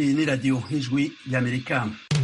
Iyi ni radiyo ijwi ry'amerika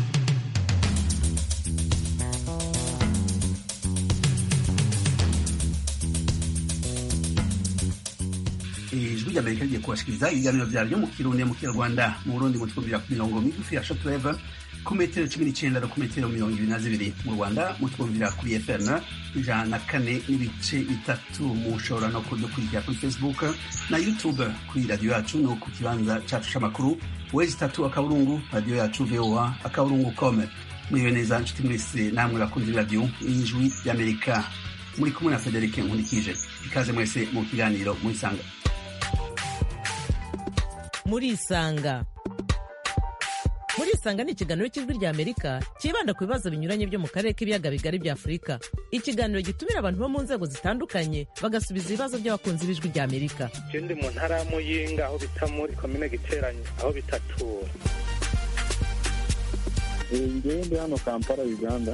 ijwi ry'amerika rigiye kubashikiriza ibiganiro vyaryo mu kirundi mu kinyarwanda mu burundi mu twumvira ku mirongo migufi ya shortwave ku metero cumi n'icenda no ku metero mirongo ibiri na zibiri mu rwanda mutwumvira kuri fm ijana na kane n'ibice bitatu mushobora no kudukurikira kuri facebook na youtube kuri radiyo yacu no ku kibanza cacu c'amakuru wezi itatu akaburungu radiyo yacu voa akaburungu com muriwe neza nshuti mwese namwe bakunzi b'iradiyo ijwi ry'amerika muri kumwe na federike nkurikije ikaze mwese mu kiganiro murisanga murisanga murisanga ni ikiganiro cy'ijwi rya amerika cyibanda ku bibazo binyuranye byo mu karere k'ibiyaga bigari bya afurika ikiganiro gitumira abantu bo mu nzego zitandukanye bagasubiza ibibazo by'abakunzi b'ijwi rya amerika je ndi mu ntara ya muyinga aho bita muri komine giteranyo aho bitatura ngewe ndi hano kampala uganda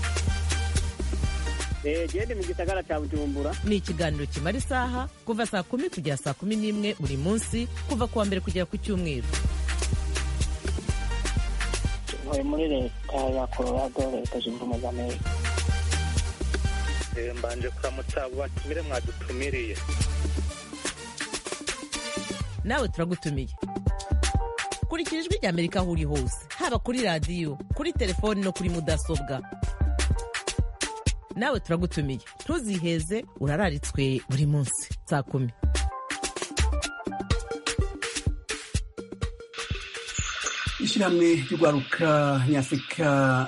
gende mu gisagara cya bujumbura ni ikiganiro kimara isaha kuva saa kumi kugera saa kumi n'imwe buri munsi kuva ku wa mbere kugera ku cyumweru ntuye muri leta ya colorado leta zunze ubumwe za amerika Eh, mbanje kuramutsa abo batumire mwadutumiriye nawe turagutumiye kurikira ijwi rya amerika aho uri hose haba kuri radiyo kuri telefoni no kuri mudasobwa nawe turagutumiye ntuziheze urararitswe buri munsi saa kumi ishyirahamwe ry'urwaruka nyafurika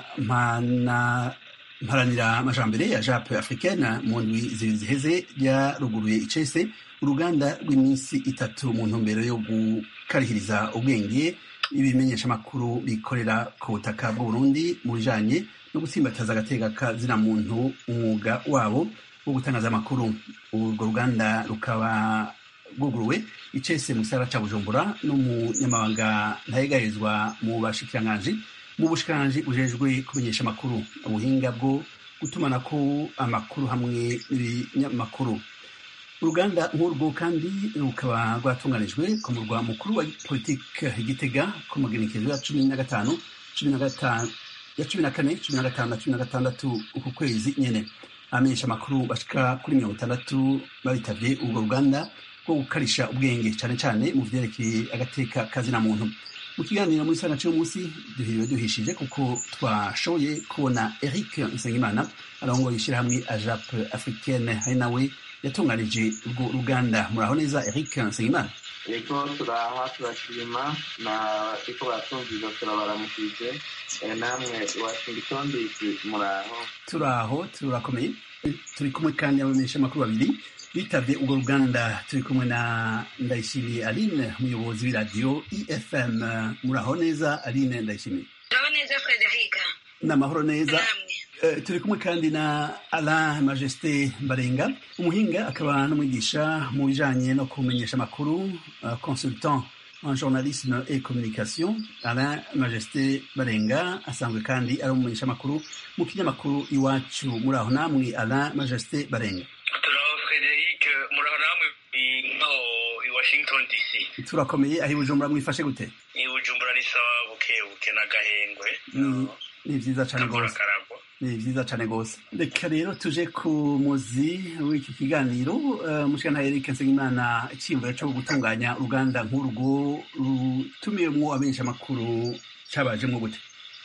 mpana mparanira amajambere ya jape africaine mu ndwi zibiri ziheze ryaruguruye icese uruganda rw'iminsi itatu mu ntumbero yo gukarihiriza ubwenge ibimenyeshamakuru bikorera ku butaka bw'uburundi mu bijanye no gutsimbataza agateka kazina muntu umwuga wabo wo gutangaza amakuru urwo ruganda rukaba rwuguruwe icese mu gisagara ca bujumbura n'umunyamabanga ntayegarizwa mu bashikiranganji mu bushikiranganji bujejwe kumenyesha amakuru ubuhinga bwo gutumanako amakuru hamwe n'ibinyamakuru uruganda nk'urwo kandi rukaba rwatunganijwe ku murwa mukuru wa politike igitega ku magenekezo ya cumi na gatanu cumi na gatanu ya cumi na kane cumi na gatanu na cumi na gatandatu uku kwezi nyene abamenyesha amakuru bashika kuri mirongo itandatu babitavye urwo ruganda rwo gukarisha ubwenge cane cane mu vyerekeye agateka kazina muntu mu kiganiro muri sana c'uyu munsi duhiriwe duhishije kuko twashoboye kubona eric nsengimana arongoye ishirahamwe ajap africaine hari nawe yatunganije urwo ruganda muraho neza eric nsengimana ego turaha turashima na ariko batumviza turabaramukije Eh, namwe washington dc muraho turaho turakomeye turi kumwe kandi abamenyesha amakuru babiri bitavye urwo ruganda turi kumwe na ndayishimiye aline umuyobozi w'iradiyo efm muraho neza aline ndayishimiye Muraho neza Frederica n'amahoro neza namwe Eh, turi kumwe kandi na Alain Majesté Barenga umuhinga akaba n'umwigisha mu bijanye no kumenyesha amakuru uh, consultant en journalisme et communication Alain Majesté Barenga asanzwe kandi ari umumenyesha amakuru mu kinyamakuru iwacu muri aho namwe Alain Majesté Barenga turaho frederic muraho namwe nko i washington dc turakomeye aho i Bujumbura mwifashe gute i bujumbura ni sawa buke buke n'agahengwe Ni- ni vyiza cane kavura gose karagwa ni vyiza cane gose reka rero tuje ku muzi w'iki kiganiro uh, mushikana Eric Nsengimana iciyumviro co gutunganya uruganda nk'urwo rutumiyemwo abenshi amakuru cabajemwo gute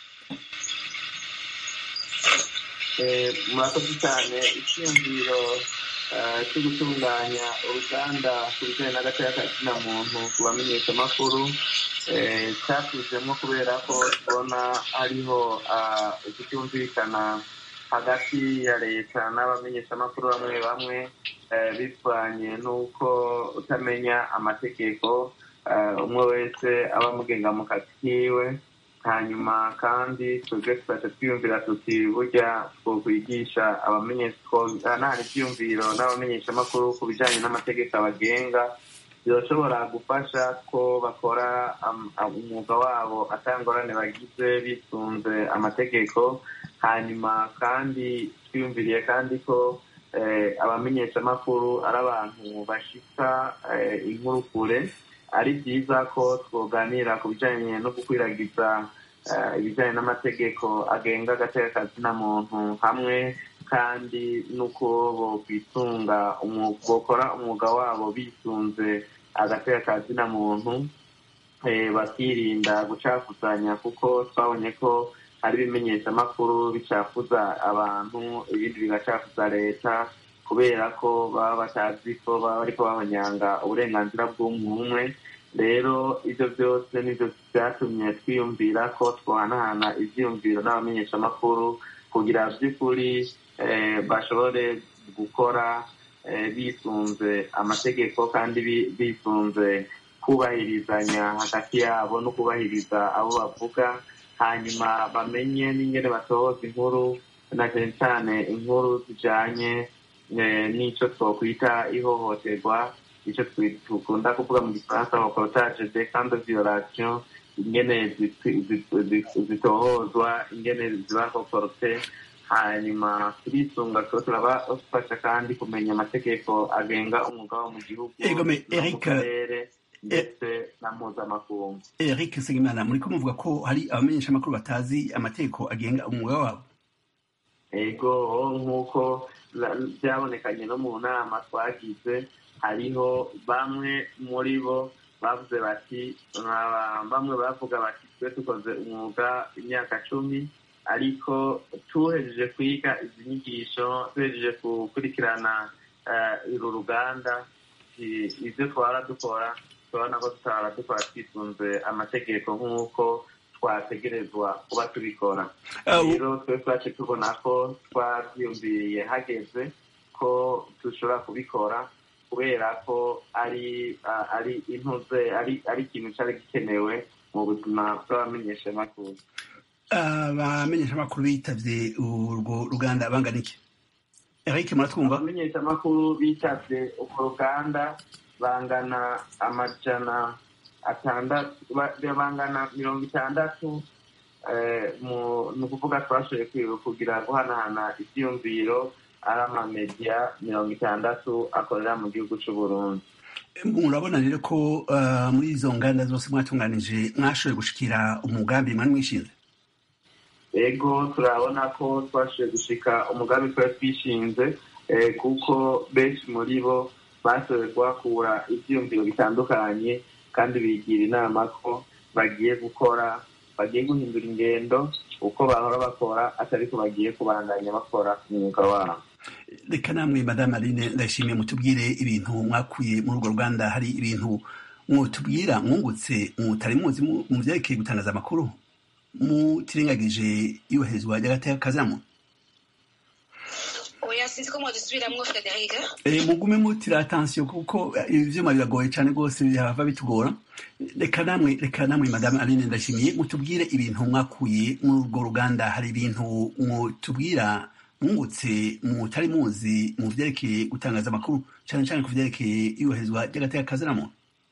Eh, murakoze cyane icyiyumviro eh, cyo gutunganya uruganda ku bijyanye n'agateka kazina muntu ku bamenyeshamakuru eh, cyatuzemo kubera ko tubona hariho ah, ukutumvikana hagati ya leta n'abamenyeshamakuru bamwe bamwe eh, bivanye n'uko utamenya amategeko eh, umwe wese aba amugenga mu kazi kiwe hanyuma kandi twebwe tukaca twiyumvira tuti burya twokwigisha abamenyesha ibyiyumviro n'abamenyeshamakuru ku bijyanye n'amategeko abagenga birashobora gufasha ko bakora am- am- umwuga wabo atangorane bagize bisunze amategeko hanyuma kandi twiyumviriye kandi ko eh, abamenyeshamakuru ari abantu bashika eh, inkuru kure ari byiza ko twoganira ku bijyanye no gukwiragiza ibijyanye n'amategeko agenga agateka kazina muntu hamwe kandi n'uko bokwitunga bokora umwuga wabo bisunze agateka kazina muntu bakirinda gucafuzanya kuko twabonye ko hari ibimenyeshamakuru bicafuza abantu ibindi bigacafuza leta kubera ko baba batazi ko baba bariko babanyanga uburenganzira bw'umwe rero ibyo byose nibyo byatumye twiyumvira ko twahanahana ivyiyumviro n'abamenyeshamakuru kugira by'ukuri bashobore gukora bisunze amategeko kandi bisunze kubahirizanya hagati yabo no kubahiriza abo bavuga hanyuma bamenye n'ingene basohoza inkuru na cyane cyane inkuru zijanye n'icyo twokwita ihohoterwa icyo dukunda kuvuga mu gifaransa reportage de kandi violation ingene zitohozwa ingene ziba reporte hanyuma turisunga tuba turabafasha kandi kumenya amategeko agenga umwuga wo mu gihugu no mu karere ndetse na mpuzamakungu eric segimana muri ko muvuga ko hari abamenyeshamakuru batazi amategeko agenga umwuga wabo ego nk'uko byabonekanye no mu nama twagize hariho bamwe muri bo bavuze bati bamwe bavuga bati twe dukoze umwuga imyaka cumi ariko tuhejeje kwiga izi nyigisho tuhejeje gukurikirana uru ruganda ibyo twara dukora turabona ko tutara dukora twisunze amategeko nk'uko twategerezwa kuba tubikora rero twe twace tubona ko twabyumviriye hageze ko dushobora kubikora kubera ko ari ari intuze ari ari ikintu cyari gikenewe mu buzima bw'abamenyeshamakuru abamenyeshamakuru bitavye urwo ruganda bangana iki eric muratwumva abamenyeshamakuru bitavye urwo ruganda bangana amajana atandatu bangana mirongo itandatu ni ukuvuga twashoboye kugira guhanahana ibyiyumviro ari amamediya mirongo itandatu akorera mu gihugu c'uburundi murabona rero ko muri izo nganda zose mwatunganije mwashoboye gushikira umugambi mwari mwishinze ego turabona ko twashoboye gushika umugambi twari twishinze kuko benshi muri bo bashoboye kuhakura ibyiyumviro bitandukanye kandi bigira inama ko bagiye gukora bagiye guhindura ingendo uko bahora bakora atari ko bagiye kubandanya bakora umwuga wabo reka namwe madame aline ndashimiye mutubwire ibintu mwakuye muri urwo ruganda hari ibintu mwotubwira mwungutse mutari muzi mu byerekeye gutangaza amakuru mutirengagije iyubahirizwa ry'agateka kazamu oya sinzi ko mwadusubiramo frederic mugume mutira atansiyo kuko ivyuma biragoye cane rwose bihava bitugora reka namwe reka namwe madame aline ndashimiye mutubwire ibintu mwakuye muri urwo ruganda hari ibintu mutubwira mwungutse mutari muzi mu vyerekeye gutangaza amakuru cane cane ku vyerekeye iyubahirizwa ry'agateka kaziramuntu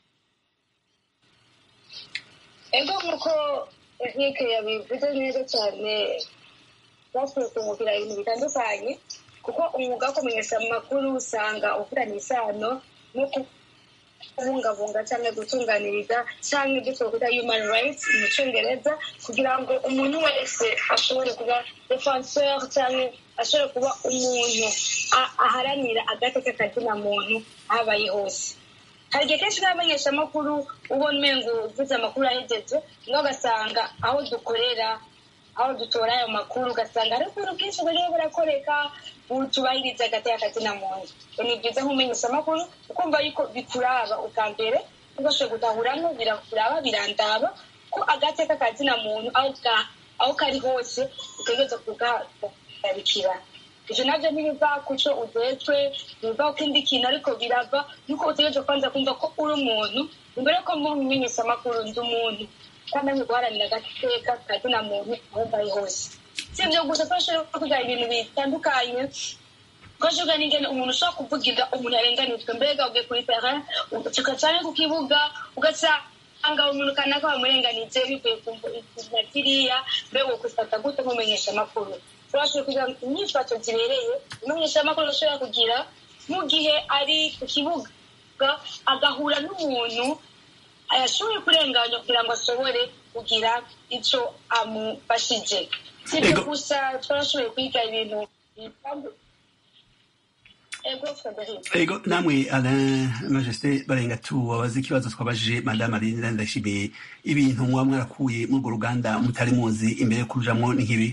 ego nk'uko eric yabivuze neza cyane bashoboye kumubwira ibintu bitandukanye kuko umwuga wo kumenyesha amakuru usanga ufitanye isano no kubungabunga cyangwa gutunganiriza cyangwa ibyo twakwita human rights mu cyongereza kugira ngo umuntu wese ashobore kuba defenseur cyangwa ashobore kuba umuntu aharanira agateka kazina muntu ahabaye hose hari igihe kenshi n'abamenyeshamakuru ubona umengo uvuze amakuru ahegeje niho ugasanga aho dukorera aho dutora ayo makuru ugasanga hari ukuntu bwinshi buriho burakoreka tubahiriza agateka kazina muntu ni byiza nk'umenyesha amakuru ukumva yuko bikuraba ubwa mbere ugashoboye gutahuramo birakuraba birandaba ko agateka kazina muntu aho kari hose utegereza kugarikira ivyo navyo ntibiva kuco ujejwe ntibiva ko ikindi kintu ariko birava nuko utegereza kwanza kumva ko uri umuntu imbere ko mumenyesha amakuru ndi umuntu kandi ari guharanira agateka kazina muntu aho mbaye hose si ibyo gusa twashobora kugira ibintu bitandukanye twashoboka n'ingene umuntu ushobora kuvugira umuntu yarenganijwe mbega ugiye kuri terrain ugacuka cyane ku kibuga ugasanga umuntu kanaka bamurenganije bivuye ku na kiriya mbega ukufata gute mumenyesha amakuru turashoboye kugira inyifato zibereye umumenyesha amakuru ashobora kugira mu gihe ari ku kibuga agahura n'umuntu ayashoboye kurenganya kugira ngo ashobore kugira icyo amufashije si ibyo Ego. gusa twarashoboye kwiga ibintu bitambu- ego frederic ego namwe alain majesté barenga tubabaza ikibazo twabajije madame aline ndashimiye ibintu muba mwarakuye muri urwo ruganda mutari muzi imbere yo kurujamwo ni nk'ibi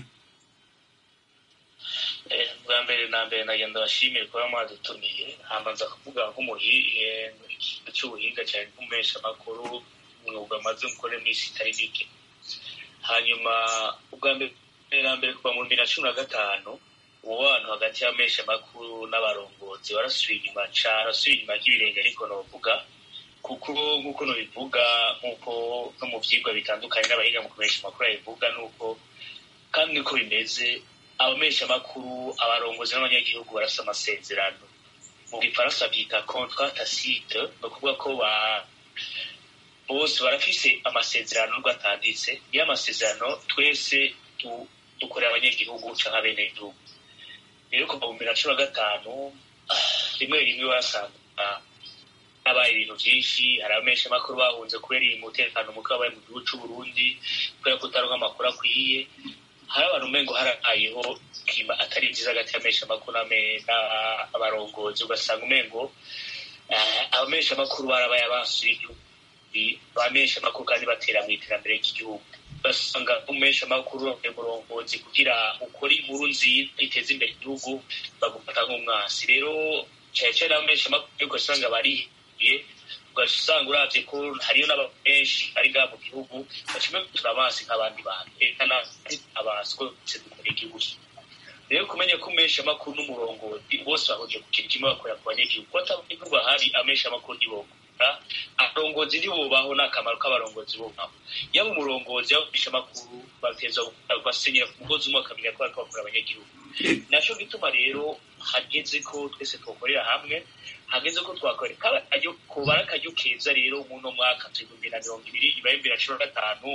Eh, bwa mbere na mbere nagenda bashimiye kuba mwadutumiye hamanza kuvuga nk'umuhihe ikintu cy'ubuhinga cyane nk'umuhesha amakuru umwuga maze mukore minsi itari mike hanyuma ubwa mbere na mbere kuva mu bibiri na cumi na gatanu umubano hagati y'amesha amakuru n'abarongozi warasubiye inyuma cane warasubiye inyuma ry'ibirenge ariko novuga kuko nk'uko nubivuga nk'uko no mu vyigwa bitandukanye n'abahinga mu kumesha amakuru babivuga nuko kandi niko bimeze abamesha amakuru abarongozi n'abanyagihugu barafite amasezerano mu gifaransa byita contrat tacite ni ukuvuga ko ba bose barafise amasezerano nubwo atanditse niyo amasezerano twese tu- dukorera abanyagihugu canke abenegihugu rero kuva mu bibiri na cumi na gatanu ah, rimwe rimwe wasanga habaye ibintu vyinshi hari abamesha amakuru bahunze kubera iyi mutekano muke wabaye mu gihugu c'uburundi kubera kutaronka amakuru akwiye hari abantu umengo harabayeho kima atari vyiza hagati y'amesha amakuru n'ame- n'abarongozi ugasanga umengo eh, abamesha amakuru barabaye abasuye igihugu bamesha amakuru kandi batera mu iterambere ry'igihugu ugasanga umesha amakuru umurongozi kugira ukore inkuru nziza iteza imbere igihugu bagufata nk'umwasi rero cyane cyane abamesha amakuru ugasanga barihiye ugasanga uravye ko hariyo n'abantu benshi bari ngaha mu gihugu bacime turabasi nk'abandi bantu eka abasi ko twese dukora igihugu rero kumenya ko umesha amakuru n'umurongozi bose bahuriye ku kintu kimwe bakorera ku banyagihugu ko atabanyagihugu bahari amesha amakuru ntibokora abarongozi ntibubaho n'akamaro k'abarongozi bubaho yaba umurongozi yaba umesha amakuru bateza basenyera ku mugozi umwe bakamenya ko bariko bakora abanyagihugu naco gituma rero hageze ko twese twokorera hamwe hageze ko twakorera kaba akaryo kubara akaryo keza rero muno mwaka turi bibiri na mirongo ibiri ibaye bibiri na cumi na gatanu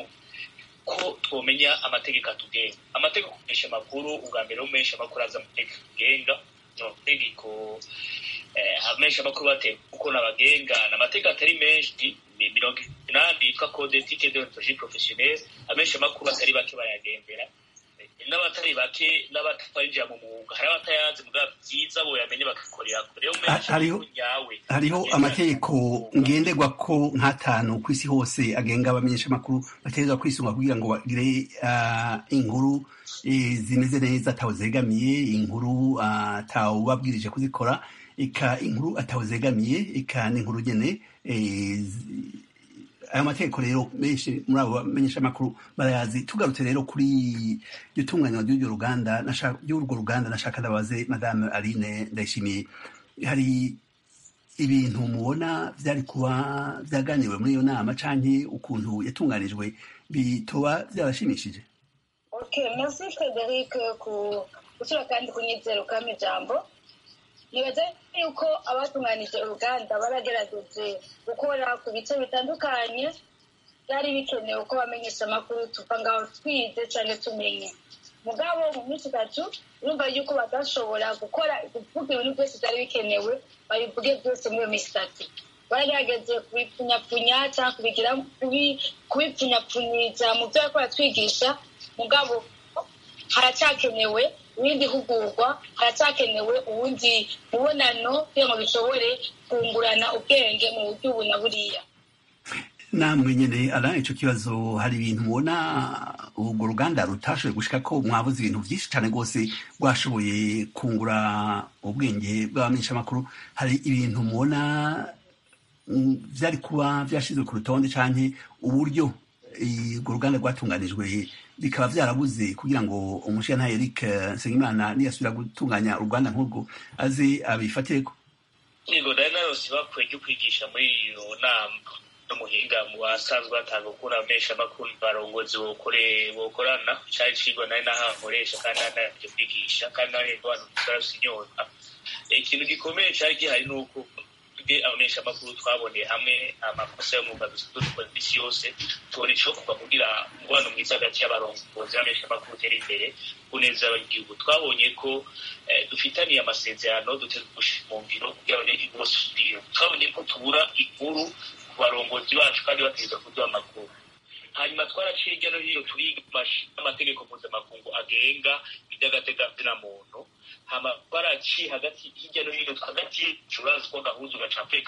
ko twomenya amategeko atugenga amategeko kumenyesha amakuru ubwa mbere umesha amakuru aza amategeko agenga ni amategeko eh, amesha amakuru bateye kuko nabagenga ni amategeko atari menshi ni mirongo inani yitwa code ethique de deontologie professionnelle amesha amakuru atari bake bayagendera Eh, n'abatari bake n'abatarinjira mu mwuga hari abatayazi mugabo byiza boyamenye bagakorera kure rero umesha hariho- amakuru nyawe hariho amategeko ngenderwa ko nk'atanu ku isi hose agenga abamenyesha amakuru bategerezwa kwisunga kugira ngo bagire ah, inkuru eh, zimeze neza atawe zegamiye inkuru ah, atawe ubabwirije kuzikora eka inkuru atawe zegamiye eka n'inkuru nyene eh, zi- ayo mategeko rero menshi muri abo bamenyesha amakuru barayazi tugarutse rero kuri iryo tunganywa ry'urwo ruganda nasha- ry'urwo ruganda nashaka ndabaze madame aline ndayishimiye hari ibintu mubona byari kuba byaganiwe muri iyo nama canke ukuntu yatunganijwe bitoba byarashimishije okay merci frederic ku gusura kandi kunyizera ukama ijambo nibaza yuko abatunganije uruganda baragerageje gukora ku bice bitandukanye byari bikenewe ko bamenyesha amakuru tuva ngaho twize cyangwa tumenye mugabo mu minsi itatu urumva yuko badashobora gukora kuvuga ibintu byose byari bikenewe babivuge byose muri iyo minsi itatu baragerageje kubipfunyapfunya cyangwa kubigira kubi- kubipfunyapfunyiza mu byo bariko baratwigisha mugabo haracyakenewe ibindi hugurwa haracyakenewe ubundi mubonano kugira ngo bishobore kungurana ubwenge mu buryo ubu na buriya namwe nyene ara ico kibazo hari ibintu mubona urwo ruganda rutashoboye gushika ko mwabuze ibintu vyinshi cane rwose rwashoboye kungura ubwenge bw'abamenyesha amakuru hari ibintu mubona mm, vyari kuba vyashizwe ku rutonde canke uburyo eh, urwo ruganda rwatunganijwe bikaba vyarabuze kugira ngo umushiyantahe Eric Nsengimana niyasubira gutunganya uruganda nk'urwo aze abifatireko yego nari narose bakwiye ryo kwigisha muri iyo nama n'umuhinga mu basanzwe batanga ukura amesha amakuru barongozi bokore bokorana cari cigwa nari nahankoresha kandi nari naje kwigisha kandi nari abantu barafise inyota ikintu gikomeye cari gihari ni uko twebwe abamenyesha amakuru twaboneye hamwe amakosa y'umwuga dusanzwe dukora imisi yose tubona icokorwa kugira umubano mwiza hagati y'abarongozi b'abamenyesha amakuru utera imbere kuneza abanyagihugu twabonye ko eh, dufitaniye amasezerano duteze gushira mu ngiro kugira abanyagihugu bose tubwire twabonye ko tubura inkuru ku barongozi bacu kandi bategereza kuduha amakuru hanyuma twaraciye hirya no hino turiga amategeko mpuzamakungu agenga iby'agateganzina muntu hama twaraciye hagati hirya no hino hagati y'icurazi ko gahuza ugacape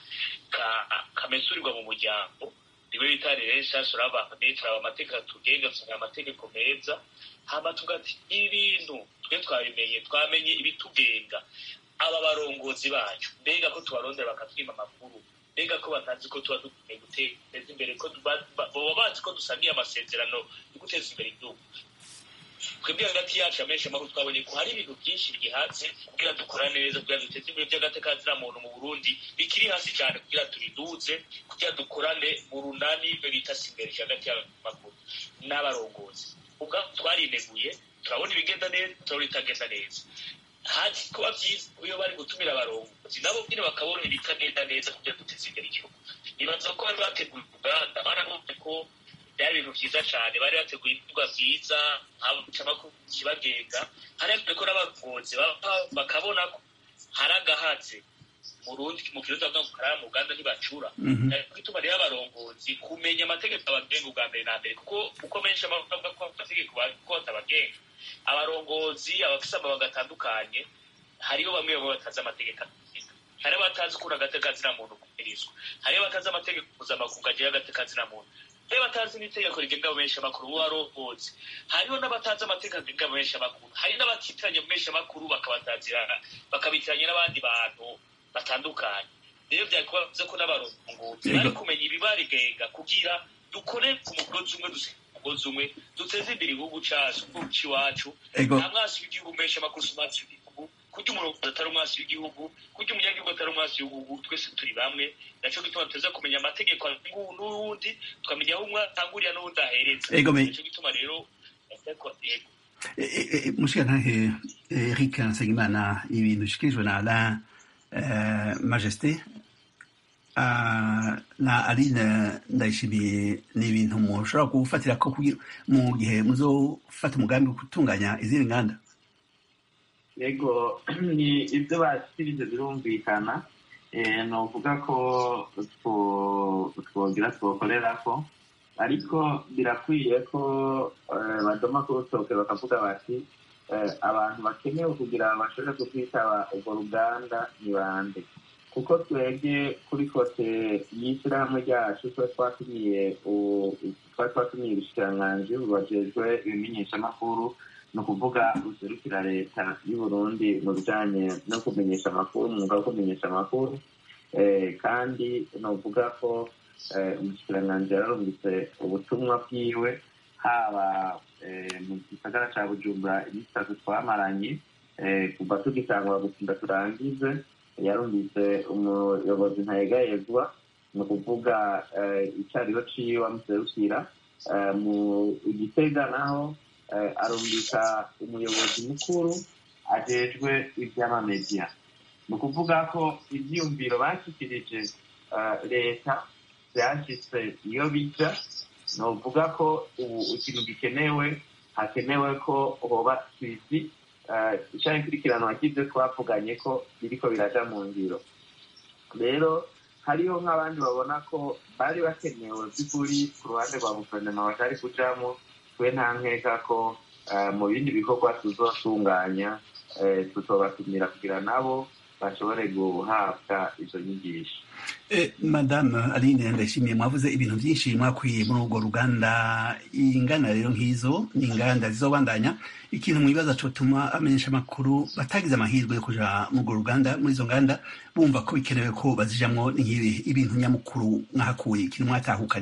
kamesurirwa mu muryango niwe bita rero turaba turaba amategeko tugenga tusanga amategeko meza hama tugati ibintu twe twabimenye twamenye ibitugenga aba barongozi bacu mbega ko tubarondera bakatwima amakuru mbega ko batazi ko tuba dukwiye guteza imbere ko baba bazi ko dusangiye amasezerano yo guteza imbere igihugu twebwe hagati yacu amenshi amakuru twabonye ko hari ibintu byinshi bihatse kugira dukora neza kugira duteze imbere by'agatekazina muntu mu burundi bikiri hasi cyane kugira turiduze kugira dukorane mu runani bita simbere hagati y'amakuru n'abarongozi ubwabo twarineguye turabona ibigenda neza turabona ibitagenda neza haji kuba byiza iyo bari gutumira abarongozi nabo nyine bakabona ibitagenda neza kugira duteze imbere igihugu nibaza ko bari bateguye uruganda barabonye ko byari ibintu byiza cyane bari bateguye ibikorwa byiza amakuru kibagenga hari ko n'abarongozi bakabona ko hari agahatse mu rundi mu kirundi bavuga ngo karara mu uganda ntibacura gituma rero abarongozi kumenya amategeko abagenga ubwa mbere na mbere kuko uko menshi bavuga ko amategeko ko batabagenga abarongozi abafise amabanga atandukanye hariho bamwe bamwe batazi amategeko hari abatazi ukuntu agatekazina muntu kumirizwa hari abatazi amategeko mpuzamakungu agira agatekazina muntu rero batazi n'itegeko rigenga abamenyesha amakuru uwo arongozi hariho n'abatazi amategeko agenga abamenyesha amakuru hari n'abatitiranya abamenyesha amakuru bakabatazira bakabitiranya n'abandi bantu batandukanye rero byari kuba bivuze ko n'abarongozi bari kumenya ibibarigenga kugira dukore ku mugozi umwe dusenge umugozi umwe duteze imbere igihugu cacu c'iwacu nta mwasi w'igihugu menshi amakuru si umwasi w'igihugu kurya umurongozi atari umwasi w'igihugu kurya umunyagihugu atari umwasi w'igihugu twese turi bamwe naco gituma tuteza kumenya amategeko n'uwundi tukamenya aho umwe atangurira n'uwundi ahereza nico gituma rero mushikantahe eric nsengimana ibintu bishikirijwe na alain majesté na aline ndayishimiye ni ibintu mushobora gufatira ko mu gihe muzofata umugambi wo gutunganya izindi nganda yego ni ibyo bashyikirije birumvikana ni ukuvuga ko twogira twokorera ko ariko birakwiye ko badoma ku rutoke bakavuga bati abantu bakenewe kugira ngo bashobore kutwitaba urwo ruganda ni bande kuko twebwe kuri kote y'ishyirahamwe ryacu tuba twatumiye twari twatumiye ubushikiranganji bubajejwe ibimenyeshamakuru ni ukuvuga buserukira leta y'u Burundi mu bijanye no kumenyesha amakuru umwuga wo kumenyesha amakuru kandi ni ukuvuga ko umushikiranganji yararungitse ubutumwa bwiwe haba mu gisagara ca bujumbura iminsi itatu twamaranye kuva tugitangura gutinda turangize yarumvise umuyobozi ntayegayezwa ni ukuvuga icyariho ciwe amuserukira mu igitega naho arumvika umuyobozi mukuru ajejwe ivy'amamediya ni ukuvuga ko ivyiyumviro bashyikirije leta vyashitse iyo bija ni ukuvuga ko ubu ikintu gikenewe hakenewe ko hoba twizi icyaha ikurikiranwa cy'ibyo twavuganye ko biriko biraja mu ngiro rero hariho nk'abandi babona ko bari bakenewe by'ukuri ku ruhande rwa guverinoma batari kujamo twe nta nkeka ko mu bindi bikorwa tuzotunganya tuzobatumira kugira nabo bashobore guhabwa izo nyigisho madame aline ndashimiye mwavuze ibintu byinshi mwakwiye muri urwo ruganda ingana rero nk'izo ni inganda zizobandanya ikintu mwibaza cotuma amenyesha amakuru batagize amahirwe yo kuja muri urwo ruganda muri izo nganda bumva ko bikenewe ko bazijamwo nk'ibi ibintu nyamukuru mwahakuye ikintu mwatahukanye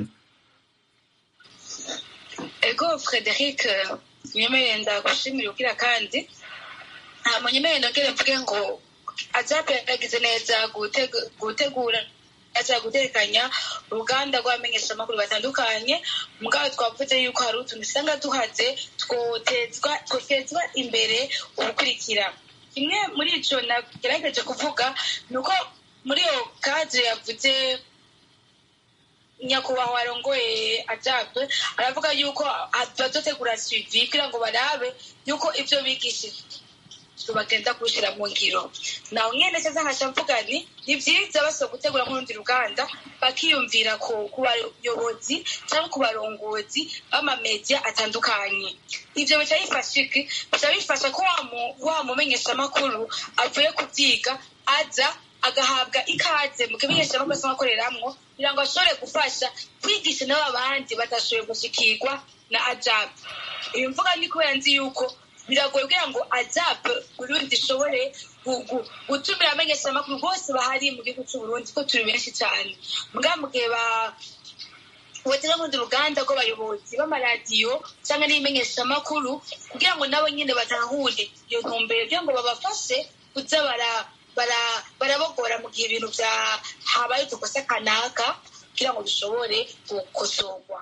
ego frederic munyemerere ndagushimira ugira kandi nta munyemerere nongere mvuge ngo azape yagize neza gutegura neza gutekanya uruganda rw'abamenyeshamakuru batandukanye mugabo twavuze yuko hari utuntu usanga duhaze twotezwa imbere ubukurikira kimwe muri ico nagerageje kuvuga ni uko muri iyo kadire yavuze nyakubahwa arongoye ajabe aravuga yuko bazotegura suivi kugira ngo barabe yuko ivyo bigishije bagenda kuwushyira mu ngiro nawe nyene cyangwa nkaca mvuga nti ni byiza basaba gutegura nk'urundi ruganda bakiyumvira ku ku bayobozi cyangwa ku barongozi b'amamedia atandukanye ivyo bica bifasha iki bica bifasha ko wa mu- wa mumenyeshamakuru avuye kubyiga aza agahabwa ikaze mu kimenyeshamakuru asanzwe akoreramwo kugira ngo ashobore gufasha kwigisha n'abo abandi badashoboye gushikirwa na ajab iyo mvuga ni kubera nzi yuko biragoye kugira ngo ajab burundi ishobore gu- gu- gutumira abamenyeshamakuru bose bahari mu gihugu c'uburundi ko turi benshi cyane mbwa mu gihe ba botera nk'urundi ruganda rw'abayobozi b'amaradiyo cyangwa n'ibimenyeshamakuru kugira ngo nabo nyine batahure iyo ntumbero kugira ngo babafashe kuza bara- bara- barabogora mu gihe ibintu bya habaye udukosa kanaka kugira ngo bishobore gukosorwa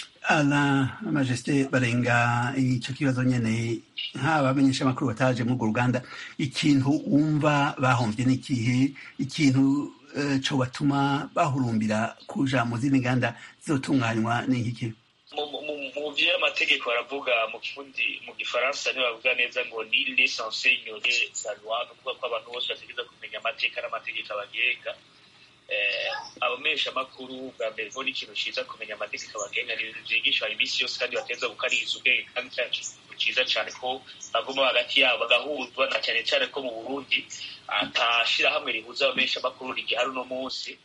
ala majesite barenga icyo kibazo nyene nk'abamenyesha amakuru bataje muri urwo ruganda ikintu wumva bahomvye n'ikihe ikintu eh, co batuma bahurumbira kuja mu zindi nganda zizotunganywa n'iki mu mu- mu- mu vyo amategeko baravuga mu kirundi mu gifaransa ntibavuga neza ngo ni lesanse inyore la loi ni ukuvuga ko abantu bose bategereza kumenya amateka n'amategeko abagenga eh, abamenyesha amakuru bwa mbere bo n'ikintu ciza kumenya amategeko abagenga ni ibintu vyigishwa iminsi yose kandi bateza gukariza ubwenge kandi cya kintu ciza cane ko baguma hagati yabo bagahuzwa na cyane cyane ko mu burundi atashirahamwe rihuza abamenyesha amakuru rigihari uno munsi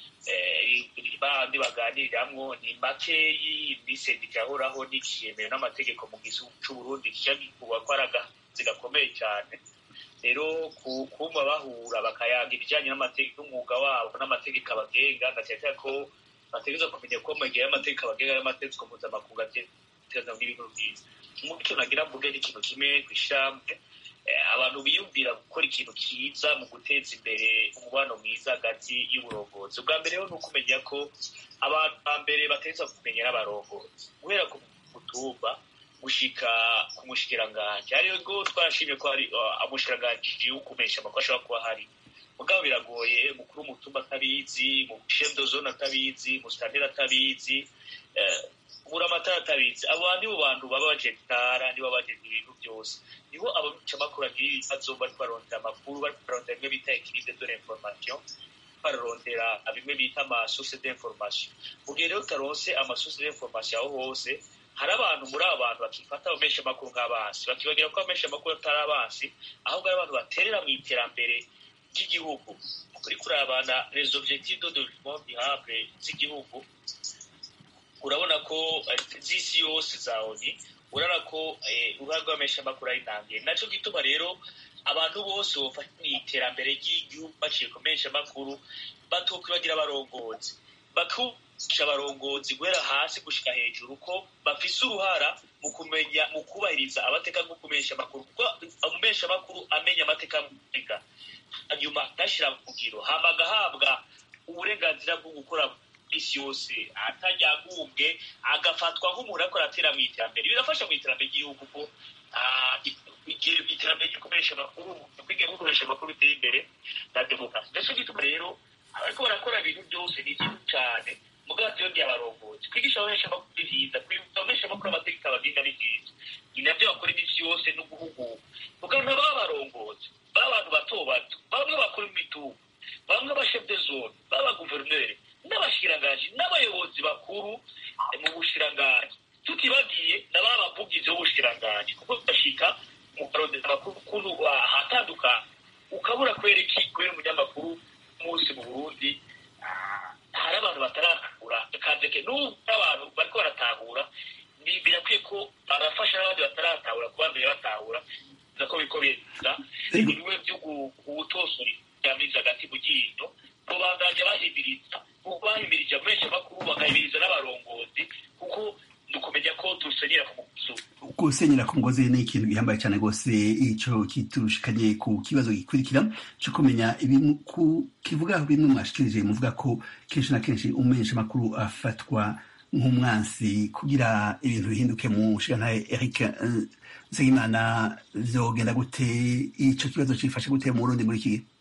eh, bandi baganiriramwo ni makeyi ni sendika yahoraho n'ikiyemewe n'amategeko mu gihugu c'uburundi kica gikuba ko ari agazi gakomeye cyane rero ku- kumva bahura bakayaga ibijyanye n'amategeko n'umwuga wabo n'amategeko abagenga ndacyatera ko bategereza kumenya ko mu gihe y'amategeko abagenga n'amategeko mpuzamakungu ategereza n'ibintu byiza mu cyo nagira mvuge ni ikintu kimwe ku ishamwe eh, abantu biyumvira gukora ikintu cyiza mu guteza imbere umubano mwiza hagati y'uburongozi ubwa mbere rero ni ukumenya ko abantu ba mbere bategereza kumenya n'abarongozi guhera ku mutumba gushika ku mushikiranganji ariyo go twarashimye ko hari uh, umushikiranganji w'ukumesha amakuru ashobora kuba hari mugabo biragoye mukuru w'umutumba atabizi mu chef de zone atabizi mu standard atabizi eh, buramatara atabizi abo nibo bantu baba bajetara nibo bajejwe ibintu byose nibo abacamakuru agira ibibazo bariko barondera amakuru bariko barondera bimwe bita equilibre de l'information bararondera bimwe bita amasource d'information mu gihe rero utaronse amasource d'information aho hose hari abantu muri abo bantu bakifata abamenyesha amakuru nk'abansi bakibagira ko abamenyesha amakuru atari abansi ahubwo ari abantu baterera mu iterambere ry'igihugu kuri kurabana les objectifs de développement durable z'igihugu urabona ko eh, z'isi yose za oni urabona ko eh, uruhare rw'abamenyesha amakuru ari ntangiye naco gituma rero abantu bose bofasha mu iterambere ry'igihugu baciye ku menyesha amakuru batokwibagira abarongozi bakubisha abarongozi guhera hasi gushika hejuru ko bafise uruhara mu kumenya mu kubahiriza amateka nko kumenyesha amakuru kuko umumenyesha amakuru amenya amateka y'Afurika hanyuma agashyira mu ngiro hama agahabwa uburenganzira bwo gukora isi yose atajyagumbwe agafatwa nk'umuntu ariko aratera mu iterambere birafasha mu iterambere ry'igihugu kuko ah, igihe iterambere ry'ukoresha amakuru kwiga gukoresha amakuru biteye imbere na demokarasi ndetse gituma rero abariko barakora ibintu byose ni byiza cyane mugabo byo abarongozi kwigisha abamenyesha amakuru ni byiza kwibuka abamenyesha amakuru amategeko abagenga ni byiza ni nabyo bakora iminsi yose no guhugura mugabo ntibaba abarongozi baba abantu bato bato bamwe bakora imitungo bamwe abashef de zone baba guverineri n'abashikiranganji n'abayobozi bakuru eh, mu bushikiranganji tutibagiye n'aba bavugizi b'ubushikiranganji kuko bashika mu karondeza amakuru ukuntu ahatandukanye ukabura kubera iki kubera umunyamakuru umunsi mu burundi ah, hari abantu bataratahura kandeke n'ubu abantu bariko baratahura ni birakwiye ko barafasha n'abandi bataratahura kuba mbere batahura biza ko biriko biza bimwe byo gutosora ibyamiza hagati mu ryinyo bo bandanya bahimiriza kuko bahimirije amenshi amakuru bagahimiriza n'abarongozi kuko ni ukumenya ko dusenyera ku muguzi gusenyera ku ngozi ni ikintu gihambaye cyane rwose icyo kiturushikanye ku kibazo gikurikira cyo kumenya ibintu ku- kivuga bimwe mwashikirije muvuga ko kenshi na kenshi umumenyesha amakuru afatwa nk'umwansi kugira ibintu bihinduke mu nshingantahe eric eh, nsengimana vyogenda gute ico kibazo cifashe gute mu burundi muri iki gihe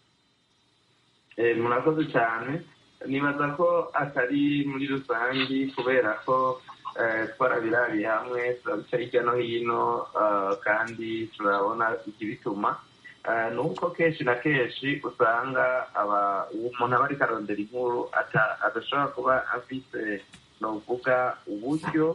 Eh, murakoze cyane nibaza ko atari muri rusange kubera ko eh, twarabirabiye hamwe turabica hirya no hino eh, kandi turabona ikibituma ni uko kenshi na kenshi usanga umuntu aba ariko arondera inkuru adashobora kuba afite ni uvuga uburyo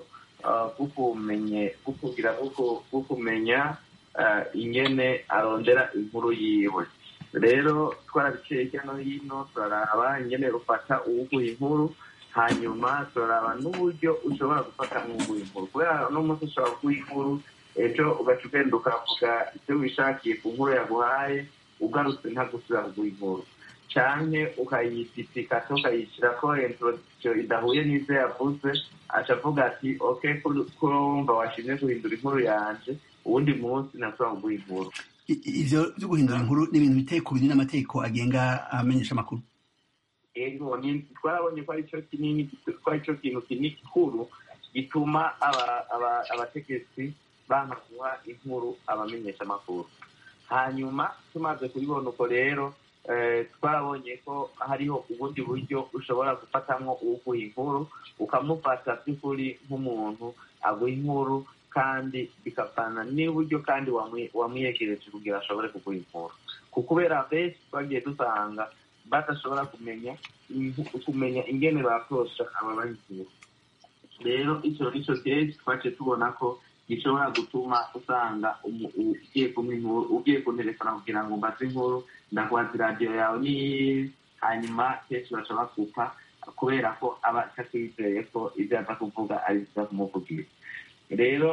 bwo kugira bwo kumenya ingene arondera inkuru yiwe rero twarabiciye hirya no hino turaraba ingene ufata uwuguha inkuru hanyuma turaraba n'uburyo ushobora gufata nk'uguha inkuru kubera uno munsi ushobora kuguha inkuru ejo ugaca ugenda ukavuga ibyo wishakiye ku nkuru yaguhaye ugarutse ntagusubira kuguha inkuru canke ukayititikata ukayishyira ko introduction idahuye n'ivyo yavuze aca avuga ati ok kurumva washimye guhindura inkuru yanje uwundi munsi nasubira kuguha inkuru ivyo vyo guhindura inkuru ni ibintu biteye ku biri n'amategeko agenga amenyesha amakuru ego twarabonye ko arico kinini ko arico kintu kinini gikuru gituma abategetsi banka guha inkuru abamenyesha amakuru hanyuma tumaze kubibona uko rero twarabonye ko hariho ubundi buryo ushobora gufatamwo uwuguha inkuru ukamufata by'ukuri nk'umuntu aguha inkuru kandi bikavana n'uburyo kandi wamwiyegereje kugira ashobore kuguha inkuru kubera benshi twagiye dusanga badashobora kumenya kumenya ingene bakorosha ababaha inkuru rero icyo nicyo kenshi twaciye tubona ko gishobora gutuma usanga ugiye kumpa inkuru ugiye kunterefona kugira ngo mbaze inkuru ndakubaza iradiyo yawe ni hanyuma kenshi baca bakupa kubera ko aba atakizeye ko ibyo aza kuvuga ari byiza kumuvugira rero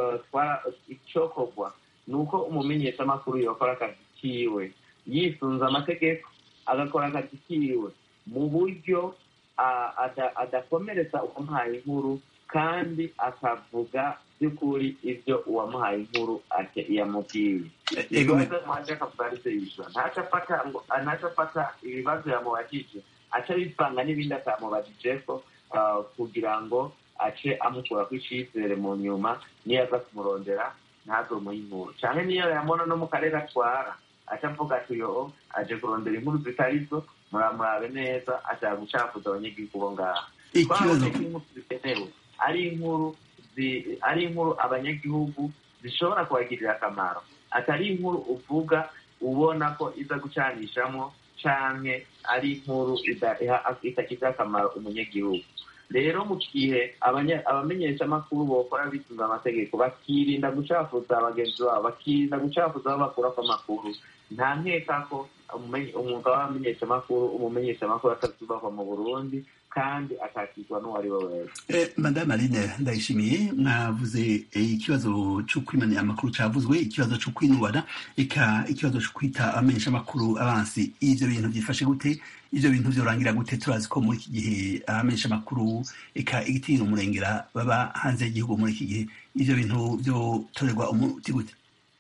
icyokorwa ni uko umumenyeshamakuru yakora akazi kiwe yisunze amategeko agakora akazi kiwe mu buryo adakomeretsa uwamuhaye inkuru kandi akavuga by'ukuri ibyo uwamuhaye inkuru yamubwiye ibibazo mwaje akavuga ari byo yishyura ntaco afata ibibazo yamubajije aca abivanga n'ibindi atamubajije ko kugira ngo ace amukurako icizere mu nyuma niyo aza kumurondera ntazomuhe inkuru canke niyo yamubona no mu karere atwara aca avuga ati yo aje kurondera inkuru zitari zo muramurabe neza ashaka gucafuza abanyagihugu bo ngaha twabonye ko inkuru zikenewe ari inkuru ari inkuru abanyagihugu zishobora kubagirira akamaro atari inkuru uvuga ubona ko iza gucanishamo canke ari inkuru itagize akamaro umunyagihugu rero mu gihe abamenyeshamakuru bokora bisunga amategeko bakirinda gucafuza bagenzi babo bakirinda gucafuza aho bakurako amakuru nta nkeka ko umwuga w'abamenyeshamakuru umumenyeshamakuru atazubahwa mu burundi kandi akakirwa n'uwo ari we wese madame aline ndayishimiye mwavuze ikibazo cyo kwimana amakuru cyavuzwe ikibazo cyo kwinubana eka ikibazo cyo kwita abamenyeshamakuru abansi ivyo bintu byifashe gute ivyo bintu vyorangira gute turazi ko muri iki gihe abamenyeshamakuru eka igitinyiro umurengera baba hanze y'igihugu muri iki gihe ivyo bintu vyotorerwa umuti gute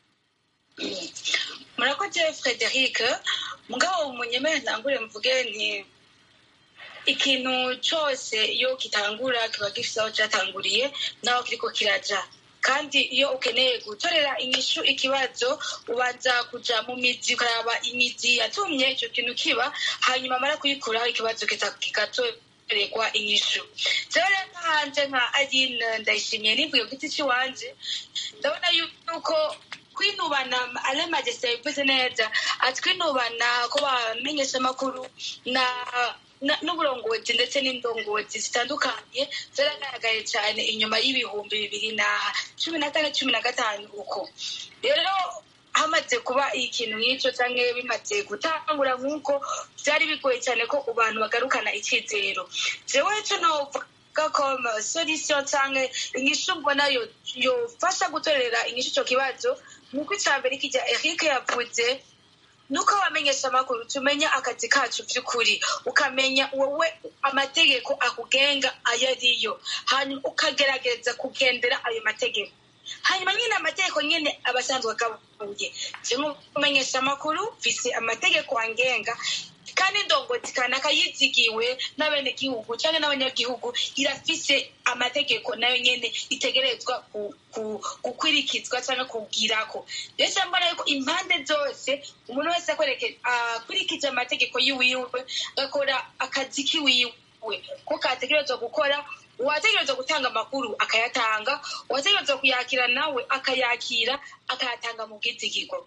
murakoze frederic mugabo munyemere ntangure mvuge nti ikintu cyose iyo kitangura kiba gifite aho cyatanguriye n'aho kiriko kiraja kandi iyo ukeneye gutorera inyishu ikibazo ubanza kuja mu mizi ukaraba imizi yatumye icyo kintu kiba hanyuma amara kuyikuraho ikibazo kigatorerwa inyishu rero nkahanje nka aline ndayishimiye nivuye ku giti cy'iwanje ndabona yuko kwinubana ale majesite yabivuze neza atwinubana ko bamenyesha amakuru na n'uburongozi ndetse n'indongozi zitandukanye zaragaragaye cyane inyuma y'ibihumbi bibiri na cumi na kane cumi na gatanu uko rero hamaze kuba ikintu nk'icyo cyangwa bimaze gutangura nk'uko byari bigoye cyane ko abantu bagarukana icyizero jewe cyo novuga ko solisiyo cyangwa inyishu mbona yofasha gutorera inyishu icyo kibazo nk'uko icya mbere kijya eric yavuze nuko abamenyesha amakuru tumenya akazi kacu by'ukuri ukamenya wowe amategeko akugenga ayo ariyo hanyuma ukagerageza kugendera ayo mategeko hanyuma nyine amategeko nyine aba asanzwe agabuye nk'umumenyesha amakuru mfise amategeko angenga kandi indongozi kanaka yizigiwe n'abenegihugu cyangwa n'abanyagihugu irafise amategeko nayo nyene itegerezwa gukwirikizwa cyangwa kubwirako rero mbona yuko impande zose umuntu wese akurikije amategeko yiwiwe agakora akazi kiwiwe ko kategerezwa gukora uwategerezwa gutanga amakuru akayatanga uwategerezwa kuyakira nawe akayakira akayatanga mu bwizigirwa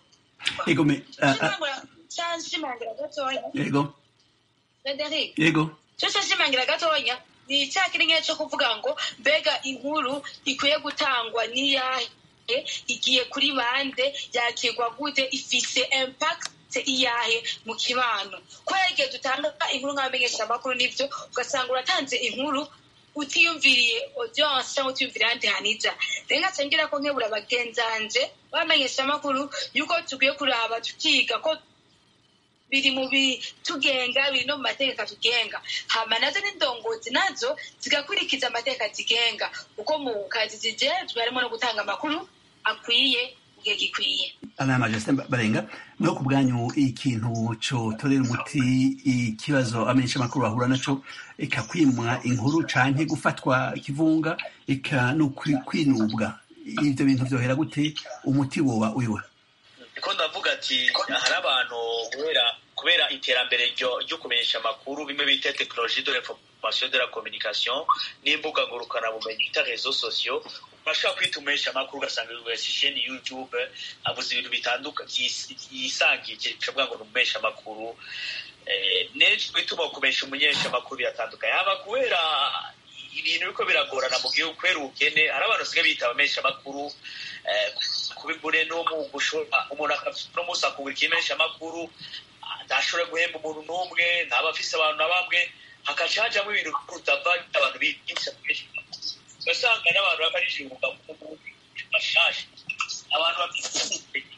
yego me ah, ah, cyashimangira gatoya yego frederic yego cyo cyashimangira gatoya ni icyaha kiri nke cyo kuvuga ngo mbega inkuru ikwiye gutangwa n'iyahe igiye kuri bande yakirwa gute ifise impact iyahe mu kibano kubera igihe dutanga inkuru nk'abamenyeshamakuru n'ibyo ugasanga uratanze inkuru utiyumviriye audience cyangwa utiyumviriye ahandi hanija rero nkacangira ko nkebura bagenzanje bamenyeshamakuru yuko tukwiye kuraba tukiga ko biri mu bitugenga biri no mu mategeko atugenga hama nazo n'indongozi nazo zigakurikiza amategeko atigenga kuko mu kazi zijejwe harimo no gutanga amakuru akwiye mu gihe gikwiye ana majesté barenga mwe ku bwanyu ikintu cotorera umuti ikibazo amenyesha amakuru bahura naco eka kwimwa inkuru canke gufatwa kivunga eka no kwi- kwinubwa ivyo bintu vyohera gute umuti woba uyiwe niko ndavuga ati hari abantu kubera kubera iterambere ryo ryo kumenyesha amakuru bimwe bita tekinoloji de l'information de la communication n'imbuga ngurukanabumenyi bita reseaux sociaux urashobora kwita umumenyesha amakuru ugasanga wese isheni youtube avuze ibintu bitandukanye yisangije bishoboka ngo ni umumenyesha amakuru Eh, n'ejo bituma kumenyesha umumenyesha amakuru biratandukanye haba kubera ibintu biriko biragorana mu gihugu kubera ubukene hari abantu basigaye bita abamenyesha amakuru kubigure no mu gushora umuntu no musi akugura ikimenyesha amakuru ntashobora guhemba umuntu n'umwe ntaba afise abantu na bamwe hakaca hajamwo ibintu bitava abantu bigisha ugasanga n'abantu bakarishinguka bashasha abantu bafite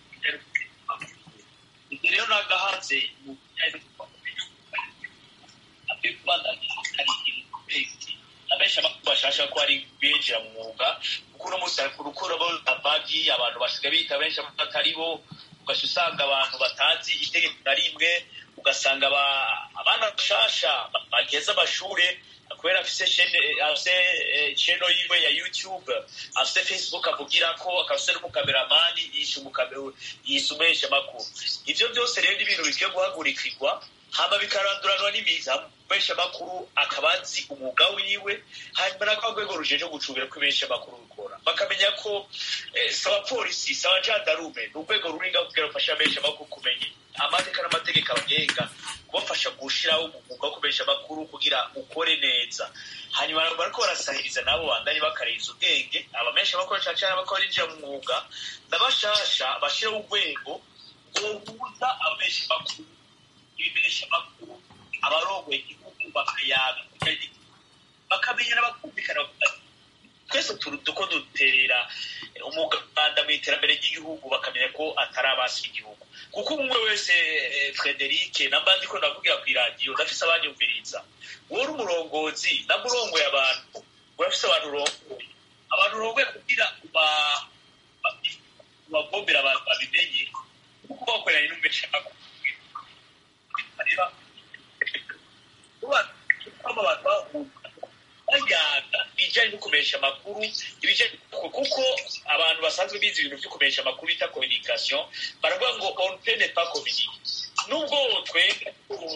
ibyo rero nagahanze mu bijyanye abenshi amakuru bashasha ko ari binjira mu mwuga kuko uno munsi urukura abagi abantu basigaye bita benshi batari bo ugaca usanga abantu batazi itegeko na rimwe ugasanga abana bashasha bageze amashure kubera afise cheno yiwe ya youtube afise facebook avugirako akafise n'umukameramani yisumesha amakuru ivyo byose rero ni ibintu bikwiye guhagurikirwa hama bikaranduranwa n'imiza menshi amakuru akaba azi umwuga wiwe hanyuma nako rwego rujeje gucungira ko benshi amakuru bikora bakamenya ko si abapolisi si abajandarume ni urwego ruringa kugira rufasha benshi amakuru kumenya amateka n'amategeko abagenga kubafasha gushiraho umwuga wo kubesha amakuru kugira ukore neza hanyuma bariko barasahiriza nabo bandanye bakarenza ubwenge abamenshi amakuru cane cane abako barinjira mu mwuga n'abashasha bashiraho urwego rwobuza abamenshi amakuru ibimesha amakuru abarongoye igihugu bakayaga bakamenya n'abakumvikana twese duko duterera umuganda mu iterambere ry'igihugu bakamenya ko atari abasi igihugu kuko umwe wese frederic namba ndiko ndavugira ku iradiyo ndafise abanyumviriza wowe uri umurongozi namba urongoye abantu urafise abantu urongoye abantu urongoye kugira ubagombera abantu babimenye kuko bakoranye n'umesha amakuru bayaga ibijyanye no kumesha amakuru kuko abantu basanzwe bize ibintu byo kumesha amakuru bita communication baravuga ngo on peut ne pas communiquer nubwo twebwe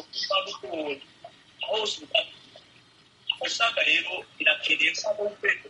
hose usanga rero birakeneye ko urwego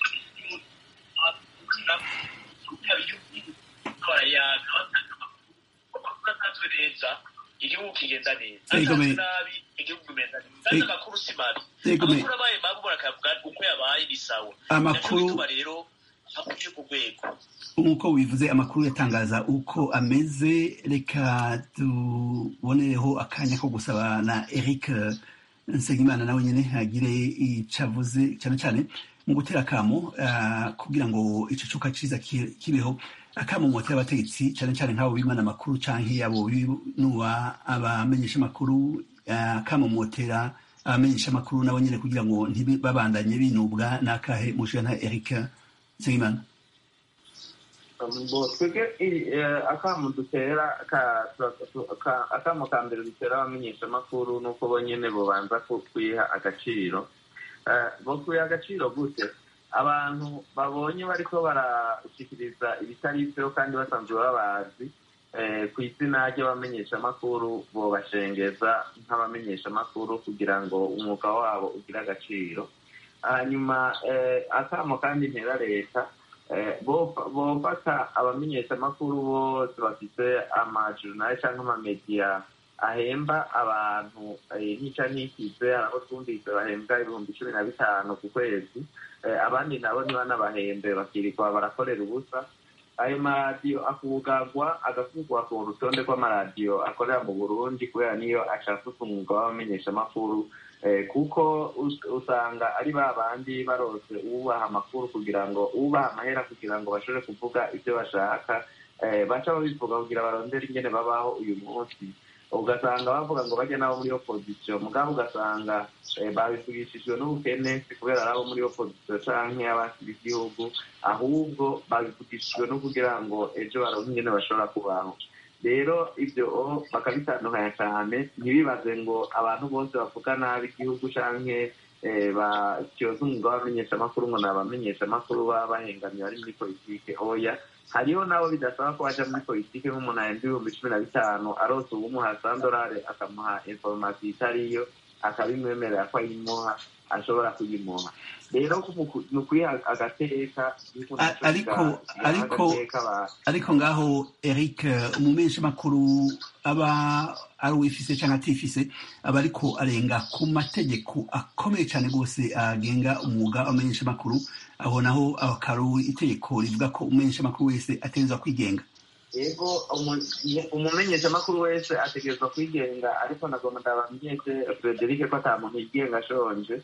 barayaga batanga amakuru atanzwe neza igihugu kigenda neza atanzwe nabi igihugu kimeza neza kandi amakuru si mabi amakuru abaye mabi umuntu akavuga uko yabaye ni sawa amakuru rero akwiye ku rwego nk'uko wivuze amakuru yatangaza uko ameze reka tubonereho akanya ko gusaba na eric nsengimana nawe nyine agire icyo avuze cyane cyane mu gutera akamo kugira ngo icyo cuka cyiza kibeho akamumotera abategetsi cyane cyane nk'abo bimana amakuru canke abo binuba abamenyesha amakuru akamumotera abamenyesha amakuru nabo nyene kugira ngo ntibabandanye binubwa n'akahe mushira nka Eric Nsengimana twebwe akamu dutera akamu ka mbere dutera abamenyesha amakuru ni uko bonyene bobanza kwiha agaciro bo kwiha agaciro gute abantu babonye bariko barashikiriza ibitari byo kandi basanzwe babazi ku izina ry'abamenyeshamakuru bobashengeza nk'abamenyeshamakuru kugira ngo umwuga wabo ugire agaciro hanyuma akamo kandi ntera leta bofata abamenyeshamakuru bose bafite amajurnali cyangwa amamediya ahemba abantu ntica ntikize aho twumvise bahembwa ibihumbi cumi na bitanu ku kwezi abandi nabo ntibanabahembe bakirirwa barakorera ubusa ayo maradiyo akugagwa agakugwa ku rutonde rw'amaradiyo akorera mu burundi kubera niyo ashaka umwuga w'abamenyeshamakuru kuko usanga ari ba bandi barose uwubaha amakuru kugira ngo ubaha amahera kugira ngo bashobore kuvuga ibyo bashaka baca babivuga kugira barondere ingene babaho uyu munsi ugasanga bavuga ngo bajya nabo muri opozisiyo mugabo ugasanga babivugishijwe n'ubukene si kubera ari abo muri opozisiyo canke abakira igihugu ahubwo babivugishijwe no kugira ngo ejo baronke ingene bashobora kubaho rero ibyo bakabitandukanya cyane ntibibaze ngo abantu bose bavuga nabi igihugu canke batyoza umwuga w'abamenyeshamakuru ngo ni abamenyeshamakuru baba bahengamiye bari muri politike oya hariho nabo bidasaba ko baja muri politike nk'umuntu ahembwa ibihumbi cumi na bitanu arose uwumuha sandorare akamuha inforomasiyo itariyo akabimwemerera ko ayimuha ashobora kuyimuha rero ni ukwiha agateka ariko ariko ariko ngaho eric umumenyeshamakuru aba ari uwifise cyangwa atifise aba ariko arenga ku mategeko akomeye cyane rwose agenga umwuga w'amenyeshamakuru aho naho akaru itegeko rivuga ko umumenyeshamakuru wese ategerezwa kwigenga yego umumenyeshamakuru wese ategerezwa kwigenga ariko nagomba ndabamenyeshe frederic ko ata muntu yigenga ashonje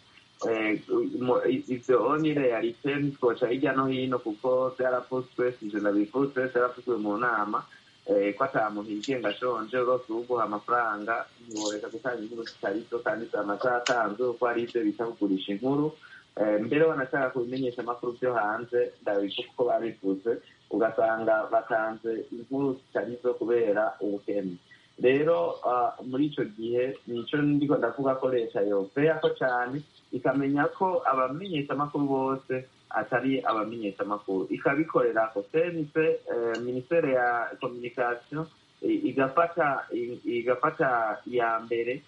ivyo ni realite ntitwoca hirya no hino kuko vyaravuzwe sije ndabivuzwe vyaravuzwe mu nama ko ata muntu yigenga ashonje urose uwuguha amafaranga ntiworeka gutanga inkuru zitarizo kandi zama zatanzwe kuko hari ivyo bita kugurisha inkuru mbere wanashaka kubimenyesha amakuru vyo hanze ndabivuga uko babivuze ugasanga batanze inkuru zitarizo kubera ubukene rero muri ico gihe nico ndiko ndavuga ko leta yoveyako cane ikamenya ko abamenyeshamakuru bose atari abamenyeshamakuru ikabikorerako senise minisiteri ya communication igafata igafata iya mbere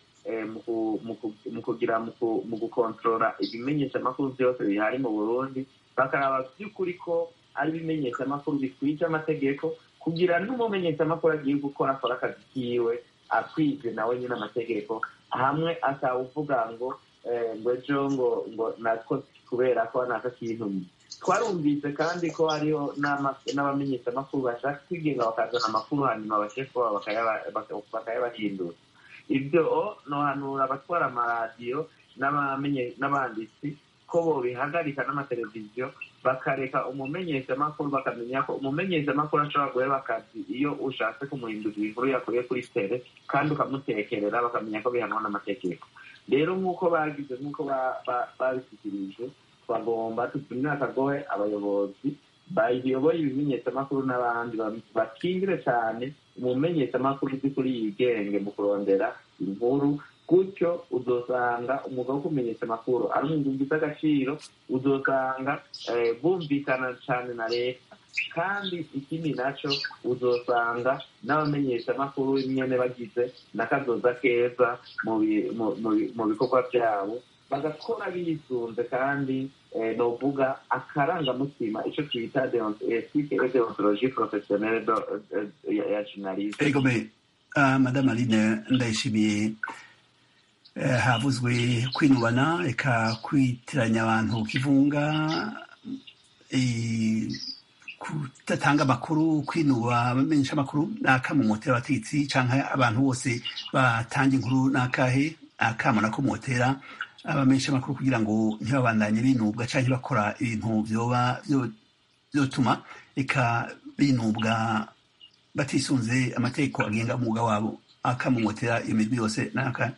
mu kugira mu gukontorora ibimenyeshamakuru byose bihari mu burundi bakaraba by'ukuri ko ari ibimenyeshamakuru bikwije amategeko kugira n'umumenyeshamakuru agiye gukora akora akazi kiwe akwije nawe nyine amategeko hamwe atawuvuga ngo ngo ejo ngo ngo natwo kubera ko naka kintu twarumvise kandi ko hariho n'abamenyeshamakuru bashaka kwigenga bakazana amakuru hanyuma abashefu babo bakayabahindura ibyo nohanura abatwara amaradiyo n'abanditsi ko bobihagarika n'amateleviziyo bakareka umumenyeshamakuru bakamenya ko umumenyeshamakuru ashobora guheba akazi iyo ushatse kumuhindurira inkuru yakuye kuri tere kandi ukamutekerera bakamenya ko bihanwa n'amategeko rero nk'uko bagize nk'uko babishyikirije bagomba tutumire akagohe abayobozi bayoboye ibimenyeshamakuru n'abandi bakingire cyane umumenyeshamakuru by'ukuri yigenge mu kurondera inkuru gutyo uzosanga umwuga wo kumenyesha amakuru ari umwuga ufite agaciro uzosanga bumvikana cyane na leta kandi ikindi nacyo uzosanga n'abamenyeshamakuru nyine bagize n'akazoza keza mu bikorwa byabo bagakora bisunze kandi novuga akarangamutima icyo twita ethique et deontologie professionnelle ya journaliste madame aline ndayishimiye havuzwe kwinubana reka kwitiranya abantu kivunga kudatanga amakuru kwinuba abamenyesha amakuru n'akamumotera abategetsi cyangwa abantu bose batanga inkuru n'akahe akamo nakomotera abamenyesha amakuru kugira ngo ntibabandanye binubwa cyangwa bakora ibintu byoba byotuma reka binubwa batisunze amategeko agenga umwuga wabo akamumotera iyo mirwi yose n'akahe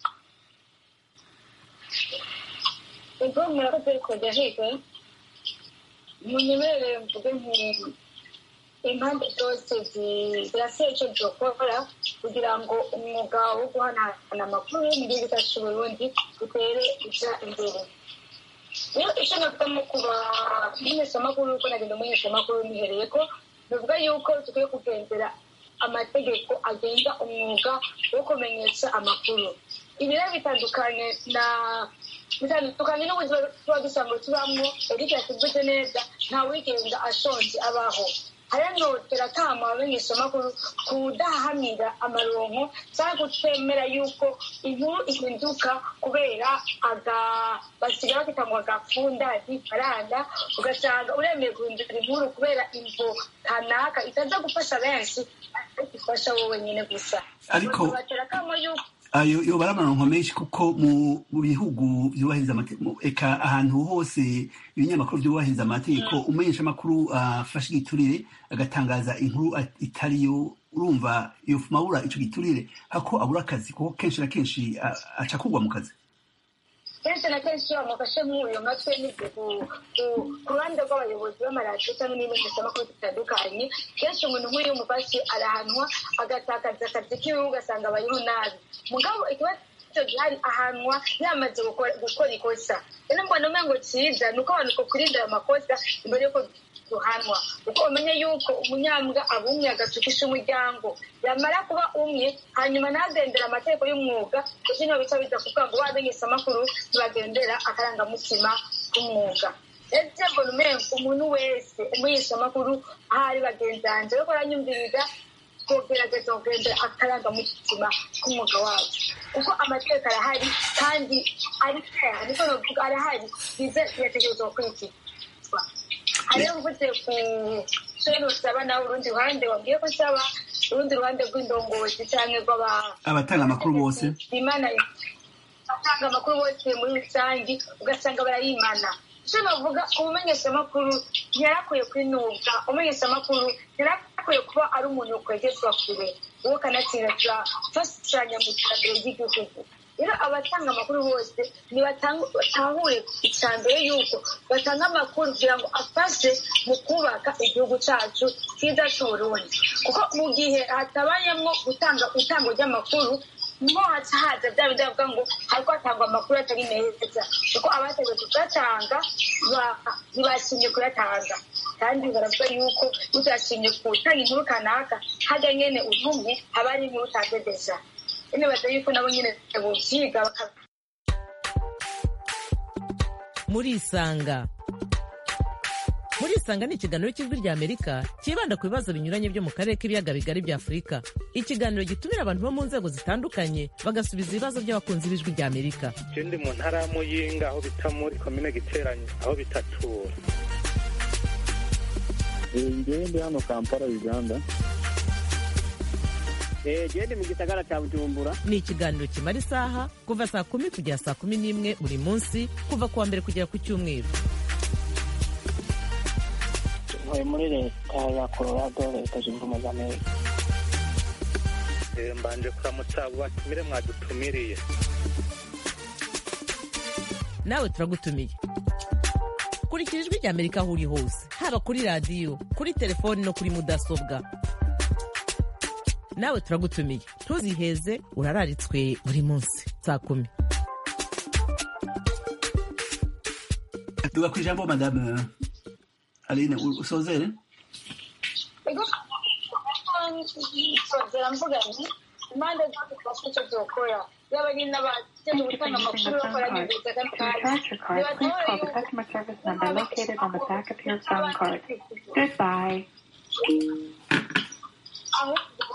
ubwo murakoze kujya higa munyemerere mvuge nk'ubu impande zose zirasiye icyo zikora kugira ngo umwuga wo guhanahana amakuru mu gihugu cyacu Burundi utere ujya imbere rero icyo navuga mu kuba umumenyeshamakuru uko nagenda umumenyeshamakuru nihereye ko bivuga yuko dukwiye kugendera amategeko agenga umwuga wo kumenyesha amakuru ibi rero bitandukanye na bitandukanye n'ubuzima tuba dusanzwe tubamo eric yatuvuze neza nta wigenga ashonje abaho haranotera kama abamenyeshamakuru kudahamira amaronko cyangwa kutemera yuko inkuru ihinduka kubera aga basigaye bakita ngo agafunda ifaranga ugasanga uremeye guhindura inkuru kubera imvo kanaka itaza gufasha benshi ariko ifasha wowe nyine gusa Ariko- batera kamo yuko ayo yobara amaronko menshi kuko mu mu bihugu byubahiriza amategeko eka ahantu hose ibinyamakuru byubahiriza amategeko umenyesha amakuru afashe igiturire agatangaza inkuru at- itariyo urumva yofuma abura ico giturire hako abura akazi kuko kenshi na kenshi a- aca kugwa mu kazi kenshi na kenshi iyo bamufashe nk'uyu matwe n'ibyo ku- ku- ku ruhande rw'abayobozi b'amaradiyo cyangwa n'imenyeshamakuru zitandukanye kenshi umuntu nk'uyu mufashe arahanwa agatakaza akazi kiwe ugasanga abayeho nabi mugabo ikibazo gihari ahanwa yamaze gukora gukora ikosa rero mbona umengo cyiza ni uko abantu kurinda ayo makosa imbere y'uko duhanwa kuko umenye yuko umunyambwa aba umwe agatukisha umuryango yamara kuba umwe hanyuma ntagendera amategeko y'umwuga kuko niho bica biza kuvuga ngo bamenyesha amakuru ntibagendera akarangamutima k'umwuga ese mbona umengo umuntu wese umunyesha amakuru aho ari bagenzi banjye ariko aranyumviriza kugerageza kugendera akarangamutima k'umwuga wacu kuko amategeko arahari kandi ari fair niko navuga arahari bize birategerezwa gukurikizwa hariyo mvuze ku sheni usaba nawe urundi ruhande wabwiye ko nsaba urundi ruhande rw'indongozi cyangwa rw'aba abatanga amakuru bose imana batanga amakuru bose muri rusange ugasanga barayimana icyo navuga umumenyeshamakuru ntiyarakwiye kwinubwa umumenyeshamakuru ntiyarakwiye kuba ari umuntu ukwegezwa kure uwo kanatsinda turafashanya mu iterambere ry'igihugu rero abatanga amakuru bose ntibatahure icya mbere yuko batanga amakuru kugira ngo afashe mu kubaka igihugu cyacu cyiza cy'uburundi kuko mu gihe hatabayemo gutanga itangwa ry'amakuru niho haca haza bya bindi bavuga ngo hariko hatangwa amakuru atari meza kuko abategwe kuyatanga ntibashimye kuyatanga kandi baravuga yuko utashimye gutanga inkuru kanaka hajya nyene utumye haba ari inkuru utadedeja nibaza yuko nabo nyine buvyiga murisanga murisanga ni ikiganiro cy'ijwi rya amerika cyibanda ku bibazo binyuranye byo mu karere k'ibiyaga bigari bya afurika ikiganiro gitumira abantu bo mu nzego zitandukanye bagasubiza ibibazo by'abakunzi b'ijwi rya amerika je ndi mu ntara ya muyinga aho bita muri komine giteranye aho bitatura ngewe ndi hano kampala uganda gende mu gisagara cya bujumbura ni ikiganiro kimara isaha kuva saa kumi kugera saa kumi n'imwe buri munsi kuva ku wa mbere kugera ku cyumweru ntuye muri leta ya colorado leta zunze ubumwe za amerika Eh, mbanje kuramutsa abo batumire mwadutumiriye nawe turagutumiye kurikira ijwi rya amerika aho uri hose haba kuri radiyo kuri telefoni no kuri mudasobwa nawe turagutumiye ntuziheze urararitswe buri munsi saa kumi tuga ku ijambo madame aline u- usozere ego nsozera mvuga nti impande zose twafite icyo zokora yaba ari n'abakeneye gutanga amakuru bakora n'ibiza kandi Scratch your card, please call the customer service number located on the back of your phone card. Goodbye. ahubwo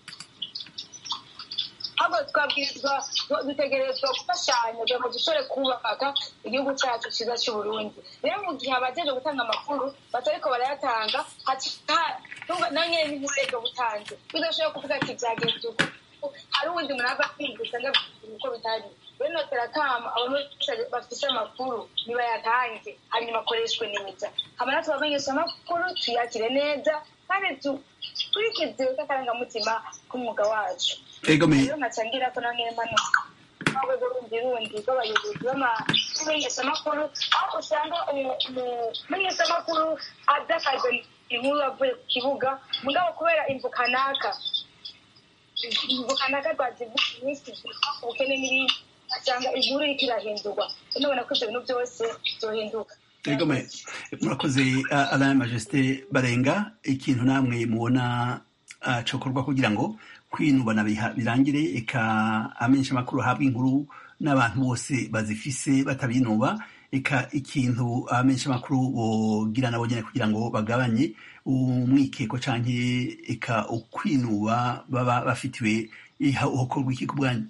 ahubwo twabwirizwa dutegerezwa gufashanya kugira ngo dushobore kubaka igihugu cyacu cyiza cy'uburundi rero mu gihe abajeje gutanga amakuru batariko barayatanga nawe nyine n'inkurego butanze bidashobora kuvuga ati byagenze uko hari uwundi muntu ava kwiga usanga uko bitari rero notera kama abantu bafise amakuru nibayatange hanyuma akoreshwe neza hama natwe abamenyesha amakuru tuyakire neza kandi dukurikize k'akarangamutima k'umwuga wacu ego me rero nkacangira ko nange mpanuka urwego rundi rundi rw'abayobozi b'amenyeshamakuru aho usanga umumenyeshamakuru adakaze inkuru avuye ku kibuga mugabo kubera imvu kanaka imvu kanaka rwazivuga iminsi ubukene n'ibindi asanga inkuru iriko irahindurwa nubona ko ivyo bintu byose byohinduka ego me murakoze uh, alain majesté barenga ikintu namwe mubona uh, cokorwa kugira ngo kwinubana biha- birangire eka amenyesha amakuru ahabwa inkuru n'abantu bose bazifise batabinuba eka ikintu abamenyeshamakuru bogira nabo nyene kugira ngo bagabanye umwikeko canke eka ukwinuba baba bafitiwe hokorwa iki ku bwanyu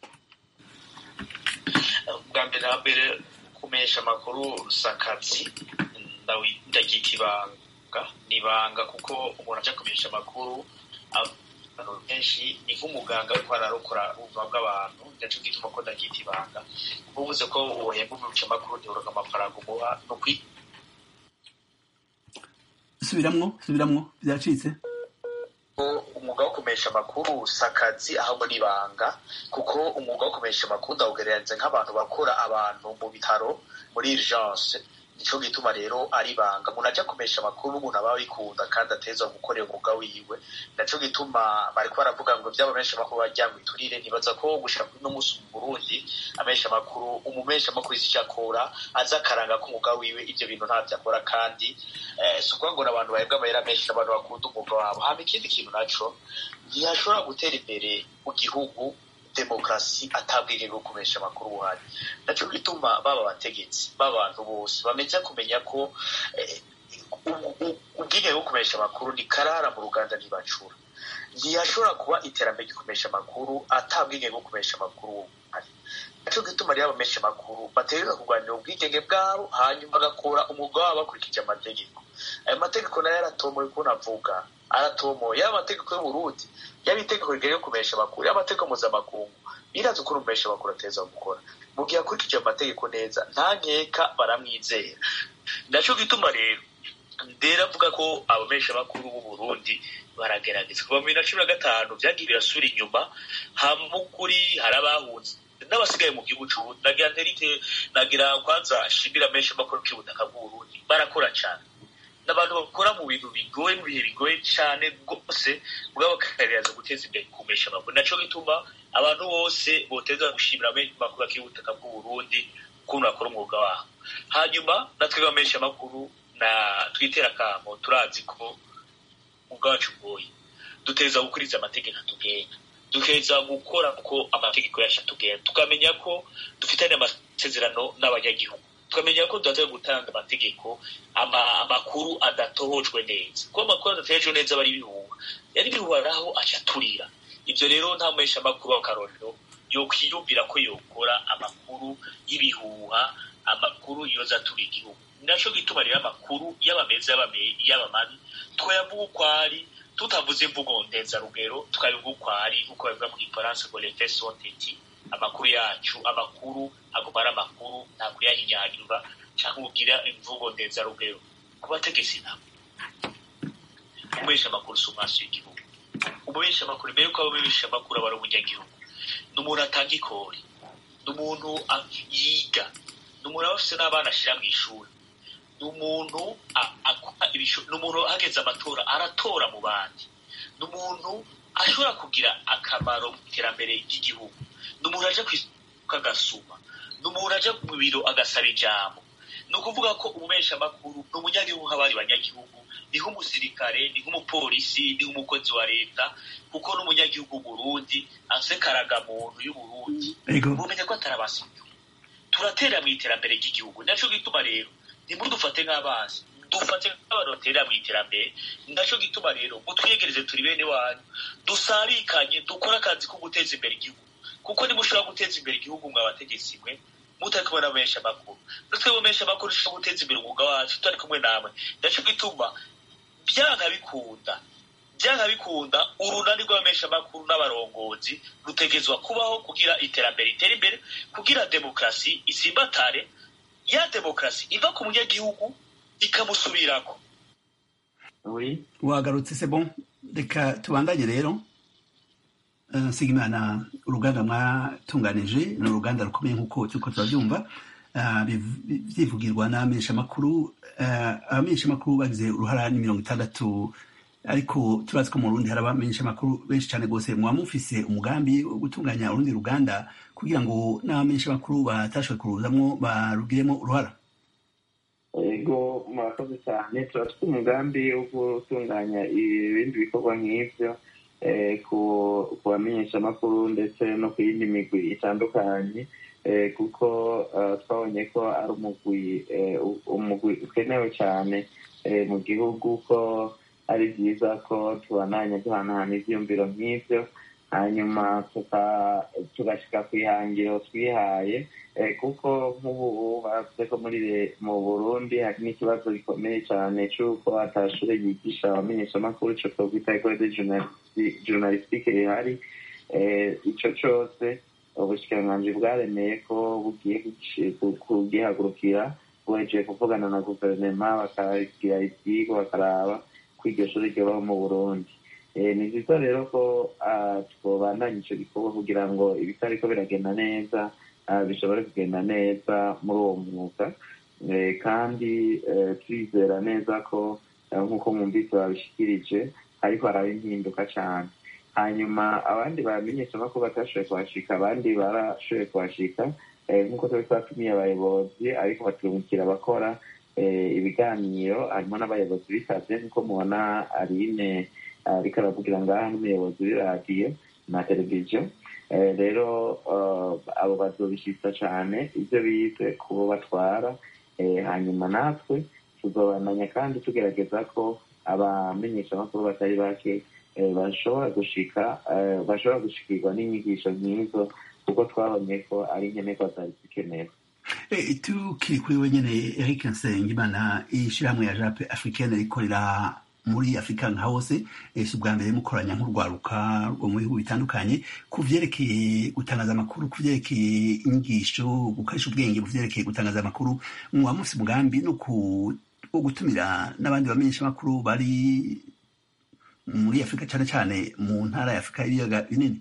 bwa mbere na mbere kumenyesha amakuru si akazi ndaryita ibanga ni ibanga kuko umuntu aja kumenyesha amakuru abantu benshi ni nk'umuganga ariko ararokora ubuzima bw'abantu ndaco gituma ko ndaryita ibanga uvuze ko wohemba umuca amakuru ntiburonka amafaranga umuha ni ukwi subiramwo subiramwo vyacitse umwuga wo kumesha amakuru si akazi ahubwo ni ibanga kuko umwuga wo kumesha amakuru ndawugereranyije nk'abantu bakora abantu mu bitaro muri urgence nico gituma rero ari ibanga umuntu aja kumesha amakuru n'umuntu aba abikunda kandi ateza gukorera umwuga wiwe naco gituma bariko baravuga ngo vyaba menshi amakuru bajyanywe iturire nibaza ko gushika kuri no musi mu Burundi amesha amakuru umumesha amakuru izi akora aza akaranga k'umwuga wiwe ivyo bintu ntavyo akora kandi eh, si ukuvuga ngo n'abantu bahebwa amahera menshi n'abantu bakunda umwuga wabo hama ikindi kintu naco ntiyashobora gutera imbere mu gihugu demokarasi atabwenge bwo kumesha amakuru buhari naco gituma baba abategetsi b'abantu bose bameze kumenya ko ubwenge bwo kumesha amakuru ni karara mu ruganda ntibacura ntiyashobora kuba iterambere ryo kumesha amakuru atabwenge bwo kumesha amakuru buhari naco gituma rero abamesha amakuru bategereza kurwanira ubwigenge bwabo hanyuma bagakora umwuga wabo bakurikije amategeko ayo mategeko nayo yaratomoye ukuntu avuga aratomoye yaba amategeko y'uburundi yaba itegeko rigari yo kumesha amakuru yaba amategeko mpuzamakungu birazi ukuntu umesha amakuru ateza gukora mu gihe akurikije amategeko neza nta nkeka baramwizera naco gituma rero ndera avuga ko abamesha amakuru b'uburundi baragerageza kuva mu bibiri na cumi na gatanu vyagiye birasubira inyuma hamukuri hari abahunze n'abasigaye mu gihugu c'uburundi nagira nterite nagira kwanza shimira menshi amakuru k'ubutaka bw'uburundi barakora cane n'abantu bakora mu bintu bigoye mu bihe bigoye cyane rwose mugabo bakagerageza guteza imbere kumesha amakuru naco gituma abantu bose boteza gushimira amakuru ak'ubutaka bw'uburundi ukuntu bakora umwuga wabo hanyuma natwe bamenyesha amakuru na twitera akamo turazi ko umwuga wacu ugoye duteza gukurikiza amategeko atugenga dukeza gukora ko amategeko yacu atugenda tukamenya ko dufitanye amasezerano n'abanyagihugu tukamenya ko tudateye gutanga amategeko amakuru adatohojwe neza kuko amakuru adatojwe neza aba ari ibihuha yari ibihuha naho aca aturira ibyo rero nta muhesha amakuru w'akarorero yokwiyumvira ko yokora amakuru y'ibihuha amakuru yoza atura igihugu naco gituma rero amakuru yaba meza yaba mabi twayavuga uko ari tutavuze imvugo ndenzarugero tukabivuga uko ari nk'uko babivuga mu gifaransa ngo les faits sont étis amakuru yacu amakuru aguma ari amakuru nta kuyahinyanyura cyangwa ugira imvugo ndenzarugero ku bategetsi nabo umubesha amakuru si umwasi w'igihugu umubesha amakuru mbere yuko abamubesha amakuru aba ari umunyagihugu ni umuntu atanga ikori ni umuntu yiga ni umuntu aba afise n'abana ashyira mu ishuri ni umuntu ni umuntu hageze amatora aratora mu bandi ni umuntu ashobora kugira akamaro mu iterambere ry'igihugu ni umuntu aja kwisuka agasuma ni umuntu aja mu biro agasaba ijambo ni ukuvuga ko umumesha amakuru ni umunyagihugu nk'abandi banyagihugu ni nk'umusirikare ni nk'umupolisi ni nk'umukozi wa leta kuko n'umunyagihugu Burundi afise karagamuntu y'uburundi mumenya ko atarabasibyo turatera mu iterambere ry'igihugu naco gituma rero ntimudufate nk'abazi dufate nk'abantu baterera mu iterambere naco gituma rero mutwiyegereze turi bene wanyu dusarikanye dukore akazi ko guteza imbere igihugu kuko nimushobora guteza imbere igihugu mwe abategetsi mwe mutari kumwe n'abamenyesha amakuru natwe bamenyesha amakuru dushobora guteza imbere umwuga wacu tutari kumwe namwe naco gituma byanka bikunda byanka bikunda urunani rw'abamenyesha amakuru n'abarongozi rutegezwa kubaho kugira iterambere ritere imbere kugira demokarasi isimbatare ya demokarasi iva ku munyagihugu ikamusubirako wagarutse se bon reka tubandanye rero nsigimana uruganda mwatunganije ni uruganda rukomeye nk'uko turiko turabyumva byivugirwa n'abamenyeshamakuru abamenyeshamakuru bagize uruhara ni mirongo itandatu ariko turazi ko mu rundi hari abamenyeshamakuru benshi cyane rwose mwaba mufise umugambi wo gutunganya urundi ruganda kugira ngo n'abamenyeshamakuru batashoboye kuruzamwo barugiremo uruhara ego murakoze cyane turafite umugambi wo gutunganya ibindi bikorwa nk'ibyo ku bamenyeshamakuru ndetse no ku yindi migwi itandukanye kuko twabonye ko ari umugwi umugwi ukenewe cyane mu gihugu ko ari byiza ko tubandanya duhanahana ibyiyumviro nk'ibyo hanyuma tugashyika ku ihangiro twihaye kuko nk'ubu bavuze ko muri mu burundi hari n'ikibazo gikomeye cyane cy'uko atashure yigisha abamenyeshamakuru icyo twakwita ekole de journalistique rihari icyo cyose ubushikiranganji bwaremeye ko bugiye kugihagurukira buhejeje kuvugana na guverinoma bakagira ibyigwa bakaraba ko iryo shuri ryobaho mu burundi ni byiza rero ko twobandanya icyo gikorwa kugira ngo ibitariko biragenda neza bishobore kugenda neza muri uwo mwuga kandi turizera neza ko nk'uko mwumvise babishikirije ariko haraba impinduka cyane hanyuma abandi bamenyeshamakuru batashoboye kuhashika abandi barashoboye kuhashika nk'uko twari twatumiye abayobozi ariko baturungikira abakora ibiganiro harimo n'abayobozi bisabye nk'uko mubona arine ariko aravugira ngaha n'umuyobozi w'iradiyo na televiziyo rero abo bazobishitsa cyane ibyo bize kubo batwara hanyuma natwe tuzobandanya kandi tugerageza ko abamenyeshamakuru batari bake bashobora gushika bashobora gushikirwa n'inyigisho nk'izo kuko twabonye ko ari nkenerwa zari zikenewe tukiri kuri wenyine eric nsengimana ishyirahamwe ya jape africaine rikorera muri afurika nka hose si ubwa mbere mukoranya nk'urwaruka rwo mu bihugu bitandukanye ku byerekeye gutangaza amakuru ku byerekeye inyigisho gukoresha ubwenge ku byerekeye gutangaza amakuru muba mufite umugambi no wo gutumira n'abandi bamenyeshamakuru bari muri afurika cyane cyane mu ntara ya afurika y'ibiyaga binini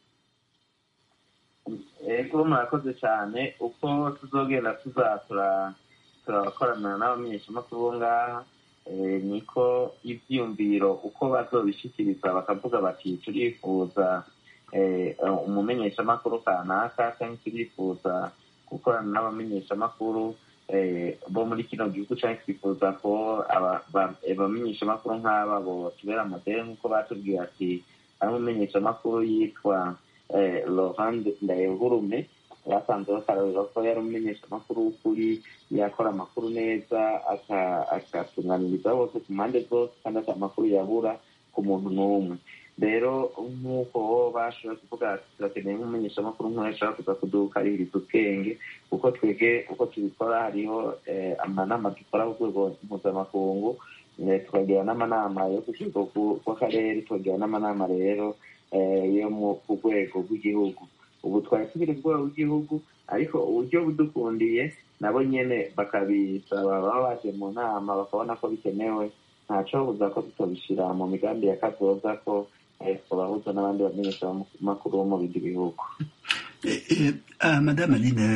ego murakoze cyane uko tuzogenda tuzatura turakorana n'abamenyeshamakuru bo ngaha niko ibyiyumviro uko bazobishikiriza bakavuga bati turifuza umumenyeshamakuru kanaka cyangwa turifuza gukorana n'abamenyeshamakuru bo muri kino gihugu cyangwa twifuza ko abamenyeshamakuru nk'aba bo tubera modere nk'uko batubwiye ati ari umumenyeshamakuru yitwa laurent ndayehurume basanze bakarabira ko yari umumenyeshamakuru w'ukuri yakora amakuru neza akatunganiriza bose ku mpande zose kandi ati amakuru yabura ku muntu n'umwe rero nk'uko bashoboye kuvuga turakeneye nk'umumenyeshamakuru nk'uwo ashobora kuza kudukaririza ubwenge kuko twebwe uko tubikora hariho amanama dukora ku rwego mpuzamakungu tukagira n'amanama yo ku rwego rw'akarere tukagira n'amanama rero yo ku rwego rw'igihugu ubu twari tubiri ku rwego rw'igihugu ariko uburyo budukundiye nabo nyine bakabisaba baba baje mu nama bakabona ko bikenewe ntaco buza ko tutobishira mu migambi ya kazoza ko twabahuza n'abandi bamenyeshamakuru bo mu bindi bihugu madame aline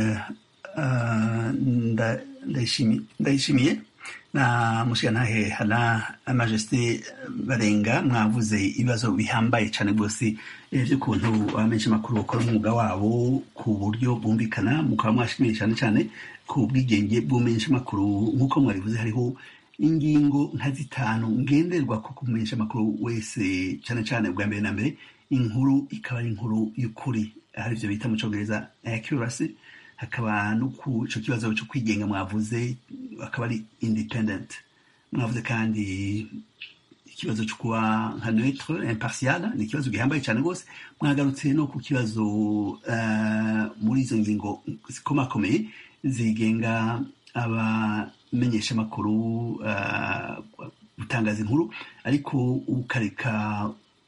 ndayishimiye na mushigantahe hana majesté barenga mwavuze ibibazo bihambaye cyane rwose by'ukuntu abamenyesha amakuru bakora umwuga wabo ku buryo bwumvikana mukaba mwashimiye cyane cyane ku bwigenge bw'umenyesha amakuru nk'uko mwabivuze hariho ingingo nka zitanu ngenderwa ku kumenyesha amakuru wese cyane cyane bwa mbere na mbere inkuru ikaba ari inkuru y'ukuri hari ibyo bita mu cyongereza accuracy hakaba no ku icyo kibazo cyo kwigenga mwavuze akaba ari independent mwavuze kandi ikibazo cyo kuba nka neutre impartial ni ikibazo gihambaye cyane rwose mwagarutse no ku kibazo muri izo ngingo zikomakomeye zigenga abamenyesha amakuru gutangaza inkuru ariko ukareka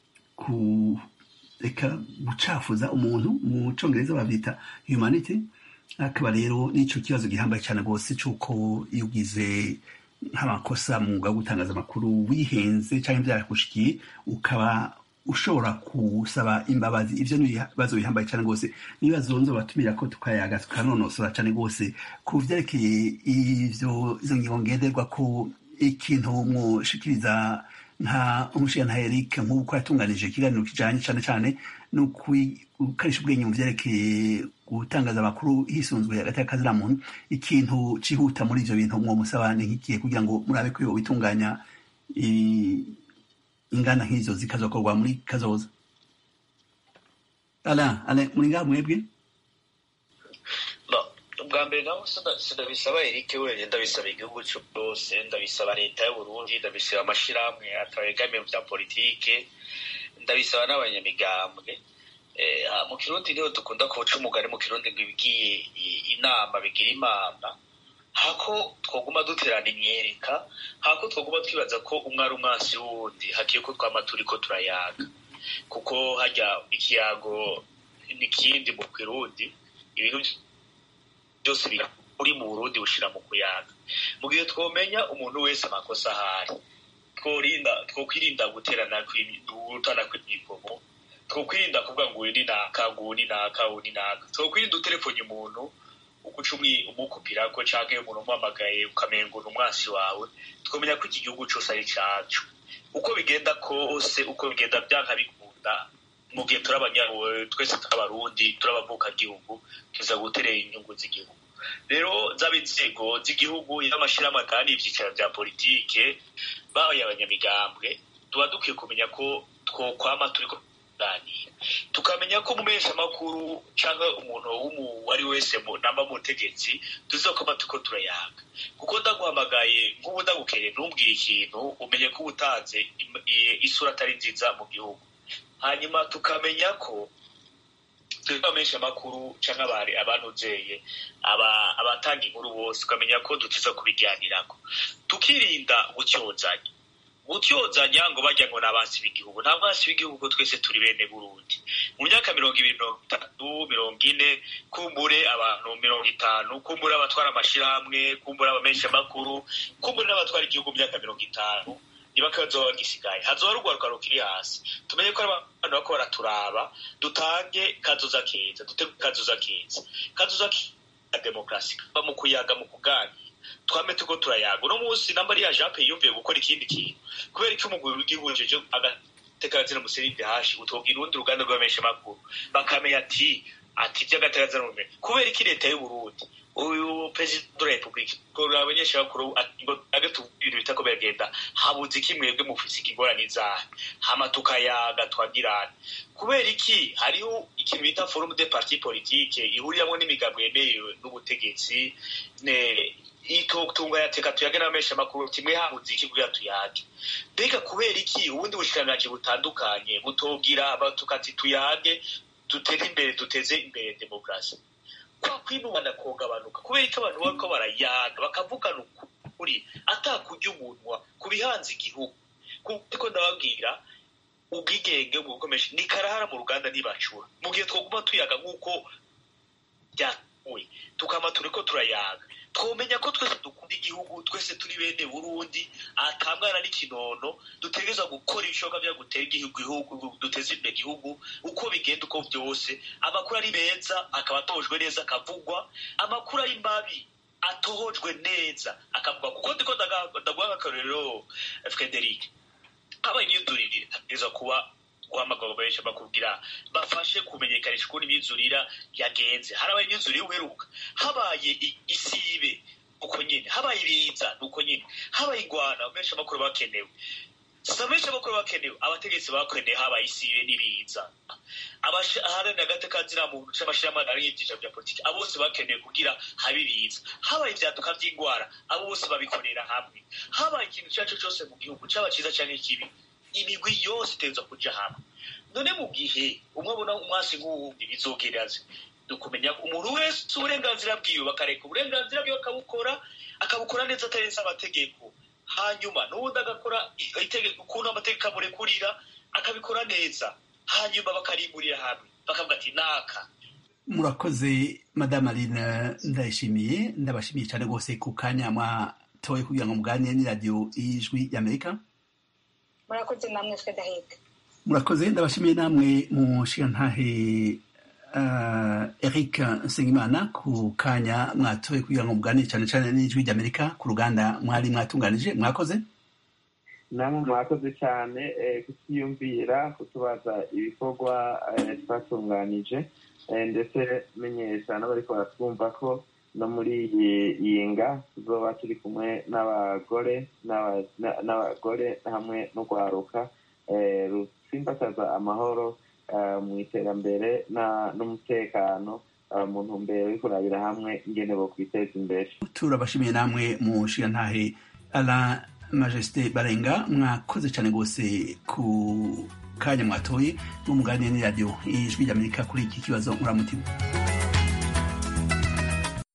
kureka gucafuza umuntu mu cyongereza babyita humanity akaba rero n'icyo kibazo gihambaye cyane rwose cy'uko iyo ugize nk'amakosa mu mwuga wo gutangaza amakuru wihenze cyangwa byarakushikiye ukaba ushobora gusaba imbabazi ibyo ni ibibazo bihambaye cyane rwose n'ibibazo nzobatumira ko tukayaga tukanonosora cyane rwose ku byerekeye ibyo izo ngingo ngenderwa ko ikintu mushikiriza nka umushinga Eric nk'uko yatunganije ikiganiro kijanye cyane cyane no gukoresha ubwenge mu vyerekeye gutangaza amakuru hisunzwe hagati y'akazira muntu ikintu cihuta muri ivyo bintu mwo musabane nk'ikihe kugira ngo murabe ko bitunganya ingana nk'izo zikazokorwa muri kazoza ala ala muri ngaha mwebwe ubwa mbere naho sindabisaba erike wenyine ndabisaba igihugu cyose ndabisaba leta y'uburundi ndabisaba amashyirahamwe atabegamiye bya politike ndabisaba n'abanyamigambwe mu kirundi niho dukunda kuca umugani mu kirundi ngo ibigiye inama bigira imana hako twaguma duterana imyereka hako twaguma twibaza ko umwe ari umwansi w'uwundi hakiye ko twama turi ko turayaga kuko hajya ikiyago n'ikindi mu kirundi ibintu byose uri mu burundi bushira mu kuyaga mu gihe twomenya umuntu wese amakosa ahari tworinda twokwirinda guterana gutana kw'imigomo twokwirinda kuvuga ngo uyu ni naka ngo uyu ni naka uyu ni naka twokwirinda utelefone umuntu uguca umukupira ko canke umuntu umuhamagaye ukamenga uri umwansi wawe twomenya ko iki gihugu cose ari cacu uko bigenda kose uko bigenda byanka bikunda mu gihe turi abanyaruwe twese turabarundi turabavukagihugu tuza guterera inyungu z'igihugu rero zaba inzego z'igihugu y'amashyirahamwe kandi ibyicaro bya politike babaye abanyamigambwe tuba dukwiye kumenya ko twokwama turi kuganira tukamenya ko umumenyeshamakuru cyangwa umuntu uwo ari wese namba mu butegetsi tuzakoma tuko turayaga kuko ndaguhamagaye nk'ubu ndagukereye ntumbwire ikintu umenye ko uba utanze isura atari nziza mu gihugu hanyuma tukamenya ko tubamenyesha amakuru cyangwa abari abanuzeye abatanga inkuru bose tukamenya ko dutiza kubijyanirako tukirinda gutyozanya gutyozanya ngo bajya ngo ni abansi b'igihugu nta mwansi w'igihugu ko twese turi bene burundi mu myaka mirongo ibiri mirongo itatu mirongo ine kumbure abantu mirongo itanu kumbure abatwara amashyirahamwe kumbure abamenyesha amakuru kumbure n'abatwara igihugu mu myaka mirongo itanu niba kazoba gisigaye hazoba rugwaruka rukiri hasi tumenye ko abantu bako baraturaba dutange kazoza keza dutege kazoza keza kazoza ka demokarasi kaba mu kuyaga mu kuganira twame tuko turayaga uno munsi namba ari ya jape yumviye gukora ikindi kintu kubera ko umugwi w'igihugu jeje agatekazina museride hashi utobwira urundi ruganda rw'abamenyesha makuru bakamenya ati ati by'agatekazina mu kubera iki leta y'u Burundi uyu perezida wa repubulika kuraba abanyeshuri ngo agatu ibintu bitako biragenda habuze iki mwebwe mufise ingorane zahe hama tukayaga twagirana kubera iki hariho ikintu bita forum de parti politique ihuriramo n'imigambo yemerewe n'ubutegetsi itotunga yateka tuyage n'abamesha makuru kimwe habuze iki kugira tuyage mbega kubera iki ubundi bushikiranganji butandukanye butobwira tukati tuyage dutere imbere duteze imbere demokarasi kwa kwinubana kogabanuka kubera ko abantu bariko barayaga bakavugana ukuri atakurya umunwa ku bihanze igihugu kuko ndababwira ubwigenge mu gukomesha ni karahara mu ruganda ntibacura mu gihe twoguma tuyaga nk'uko byatuwe tukama turiko turayaga twomenya ko twese dukunda igihugu twese turi bene burundi atamwana n'ikinono dutegereza gukora ibishoboka byo gutera igihugu duteza imbere igihugu uko bigenda uko byose amakuru ari meza akaba atojwe neza akavugwa amakuru ari mabi atohojwe neza akavugwa kuko ndiko ndaguha akarorero frederic habaye imyidurire hategereza kuba guhamagara benshi bakubwira bafashe kumenyekanisha ukuntu imyizurira yagenze harabaye imyizurire uheruka habaye isibe uko nyine habaye ibiza nuko nyine habaye ingwana benshi amakuru bakenewe si benshi amakuru bakenewe abategetsi bakeneye habaye isibe n'ibiza aharanira agateka muntu c'amashirahamwe ari ivyicaro vya politiki abo bose bakeneye kugira habe ibiza habaye ivyaduka vy'ingwara abo bose babikorera hamwe habaye ikintu ico ari cyo cose mu gihugu caba ciza canke kibi imigwi yose itegerezwa kuja hamwe none mu gihe umwe abona umwasi nk'uwundi bizogeraze dukumenya umuntu wese uburenganzira bwiwe bakareka uburenganzira bwiwe akabukora akabukora neza atarenze amategeko hanyuma n'ubundi agakora itegeko ukuntu amategeko amurekurira akabikora neza hanyuma bakarimburira hamwe bakavuga ati naka murakoze madame aline ndayishimiye ndabashimiye cyane rwose ku kanya mwatoye kugira ngo muganire n'iradiyo y'ijwi y'amerika murakoze namwe frederic murakoze ndabashimiye namwe mu nshingantahe eric nsengimana ku kanya mwatoye kugira ngo muganire cyane cyane n'ijwi ry'amerika ku ruganda mwari mwatunganije mwakoze namwe mwakoze cyane kutiyumvira kutubaza ibikorwa twatunganije ndetse menyesha n'abariko baratwumva ko no muri iyi nga tuzoba turi kumwe n'abagore n'abagore hamwe n'urwaruka rusimbataza amahoro mu iterambere n'umutekano mu ntumbero yo kurabira hamwe ingene bo kwiteza imbere turabashimiye namwe mu nshingantahe ala majesite barenga mwakoze cyane rwose ku kanya mwatoye n'umuganire n'iradiyo ijwi ry'amerika kuri iki kibazo muramutima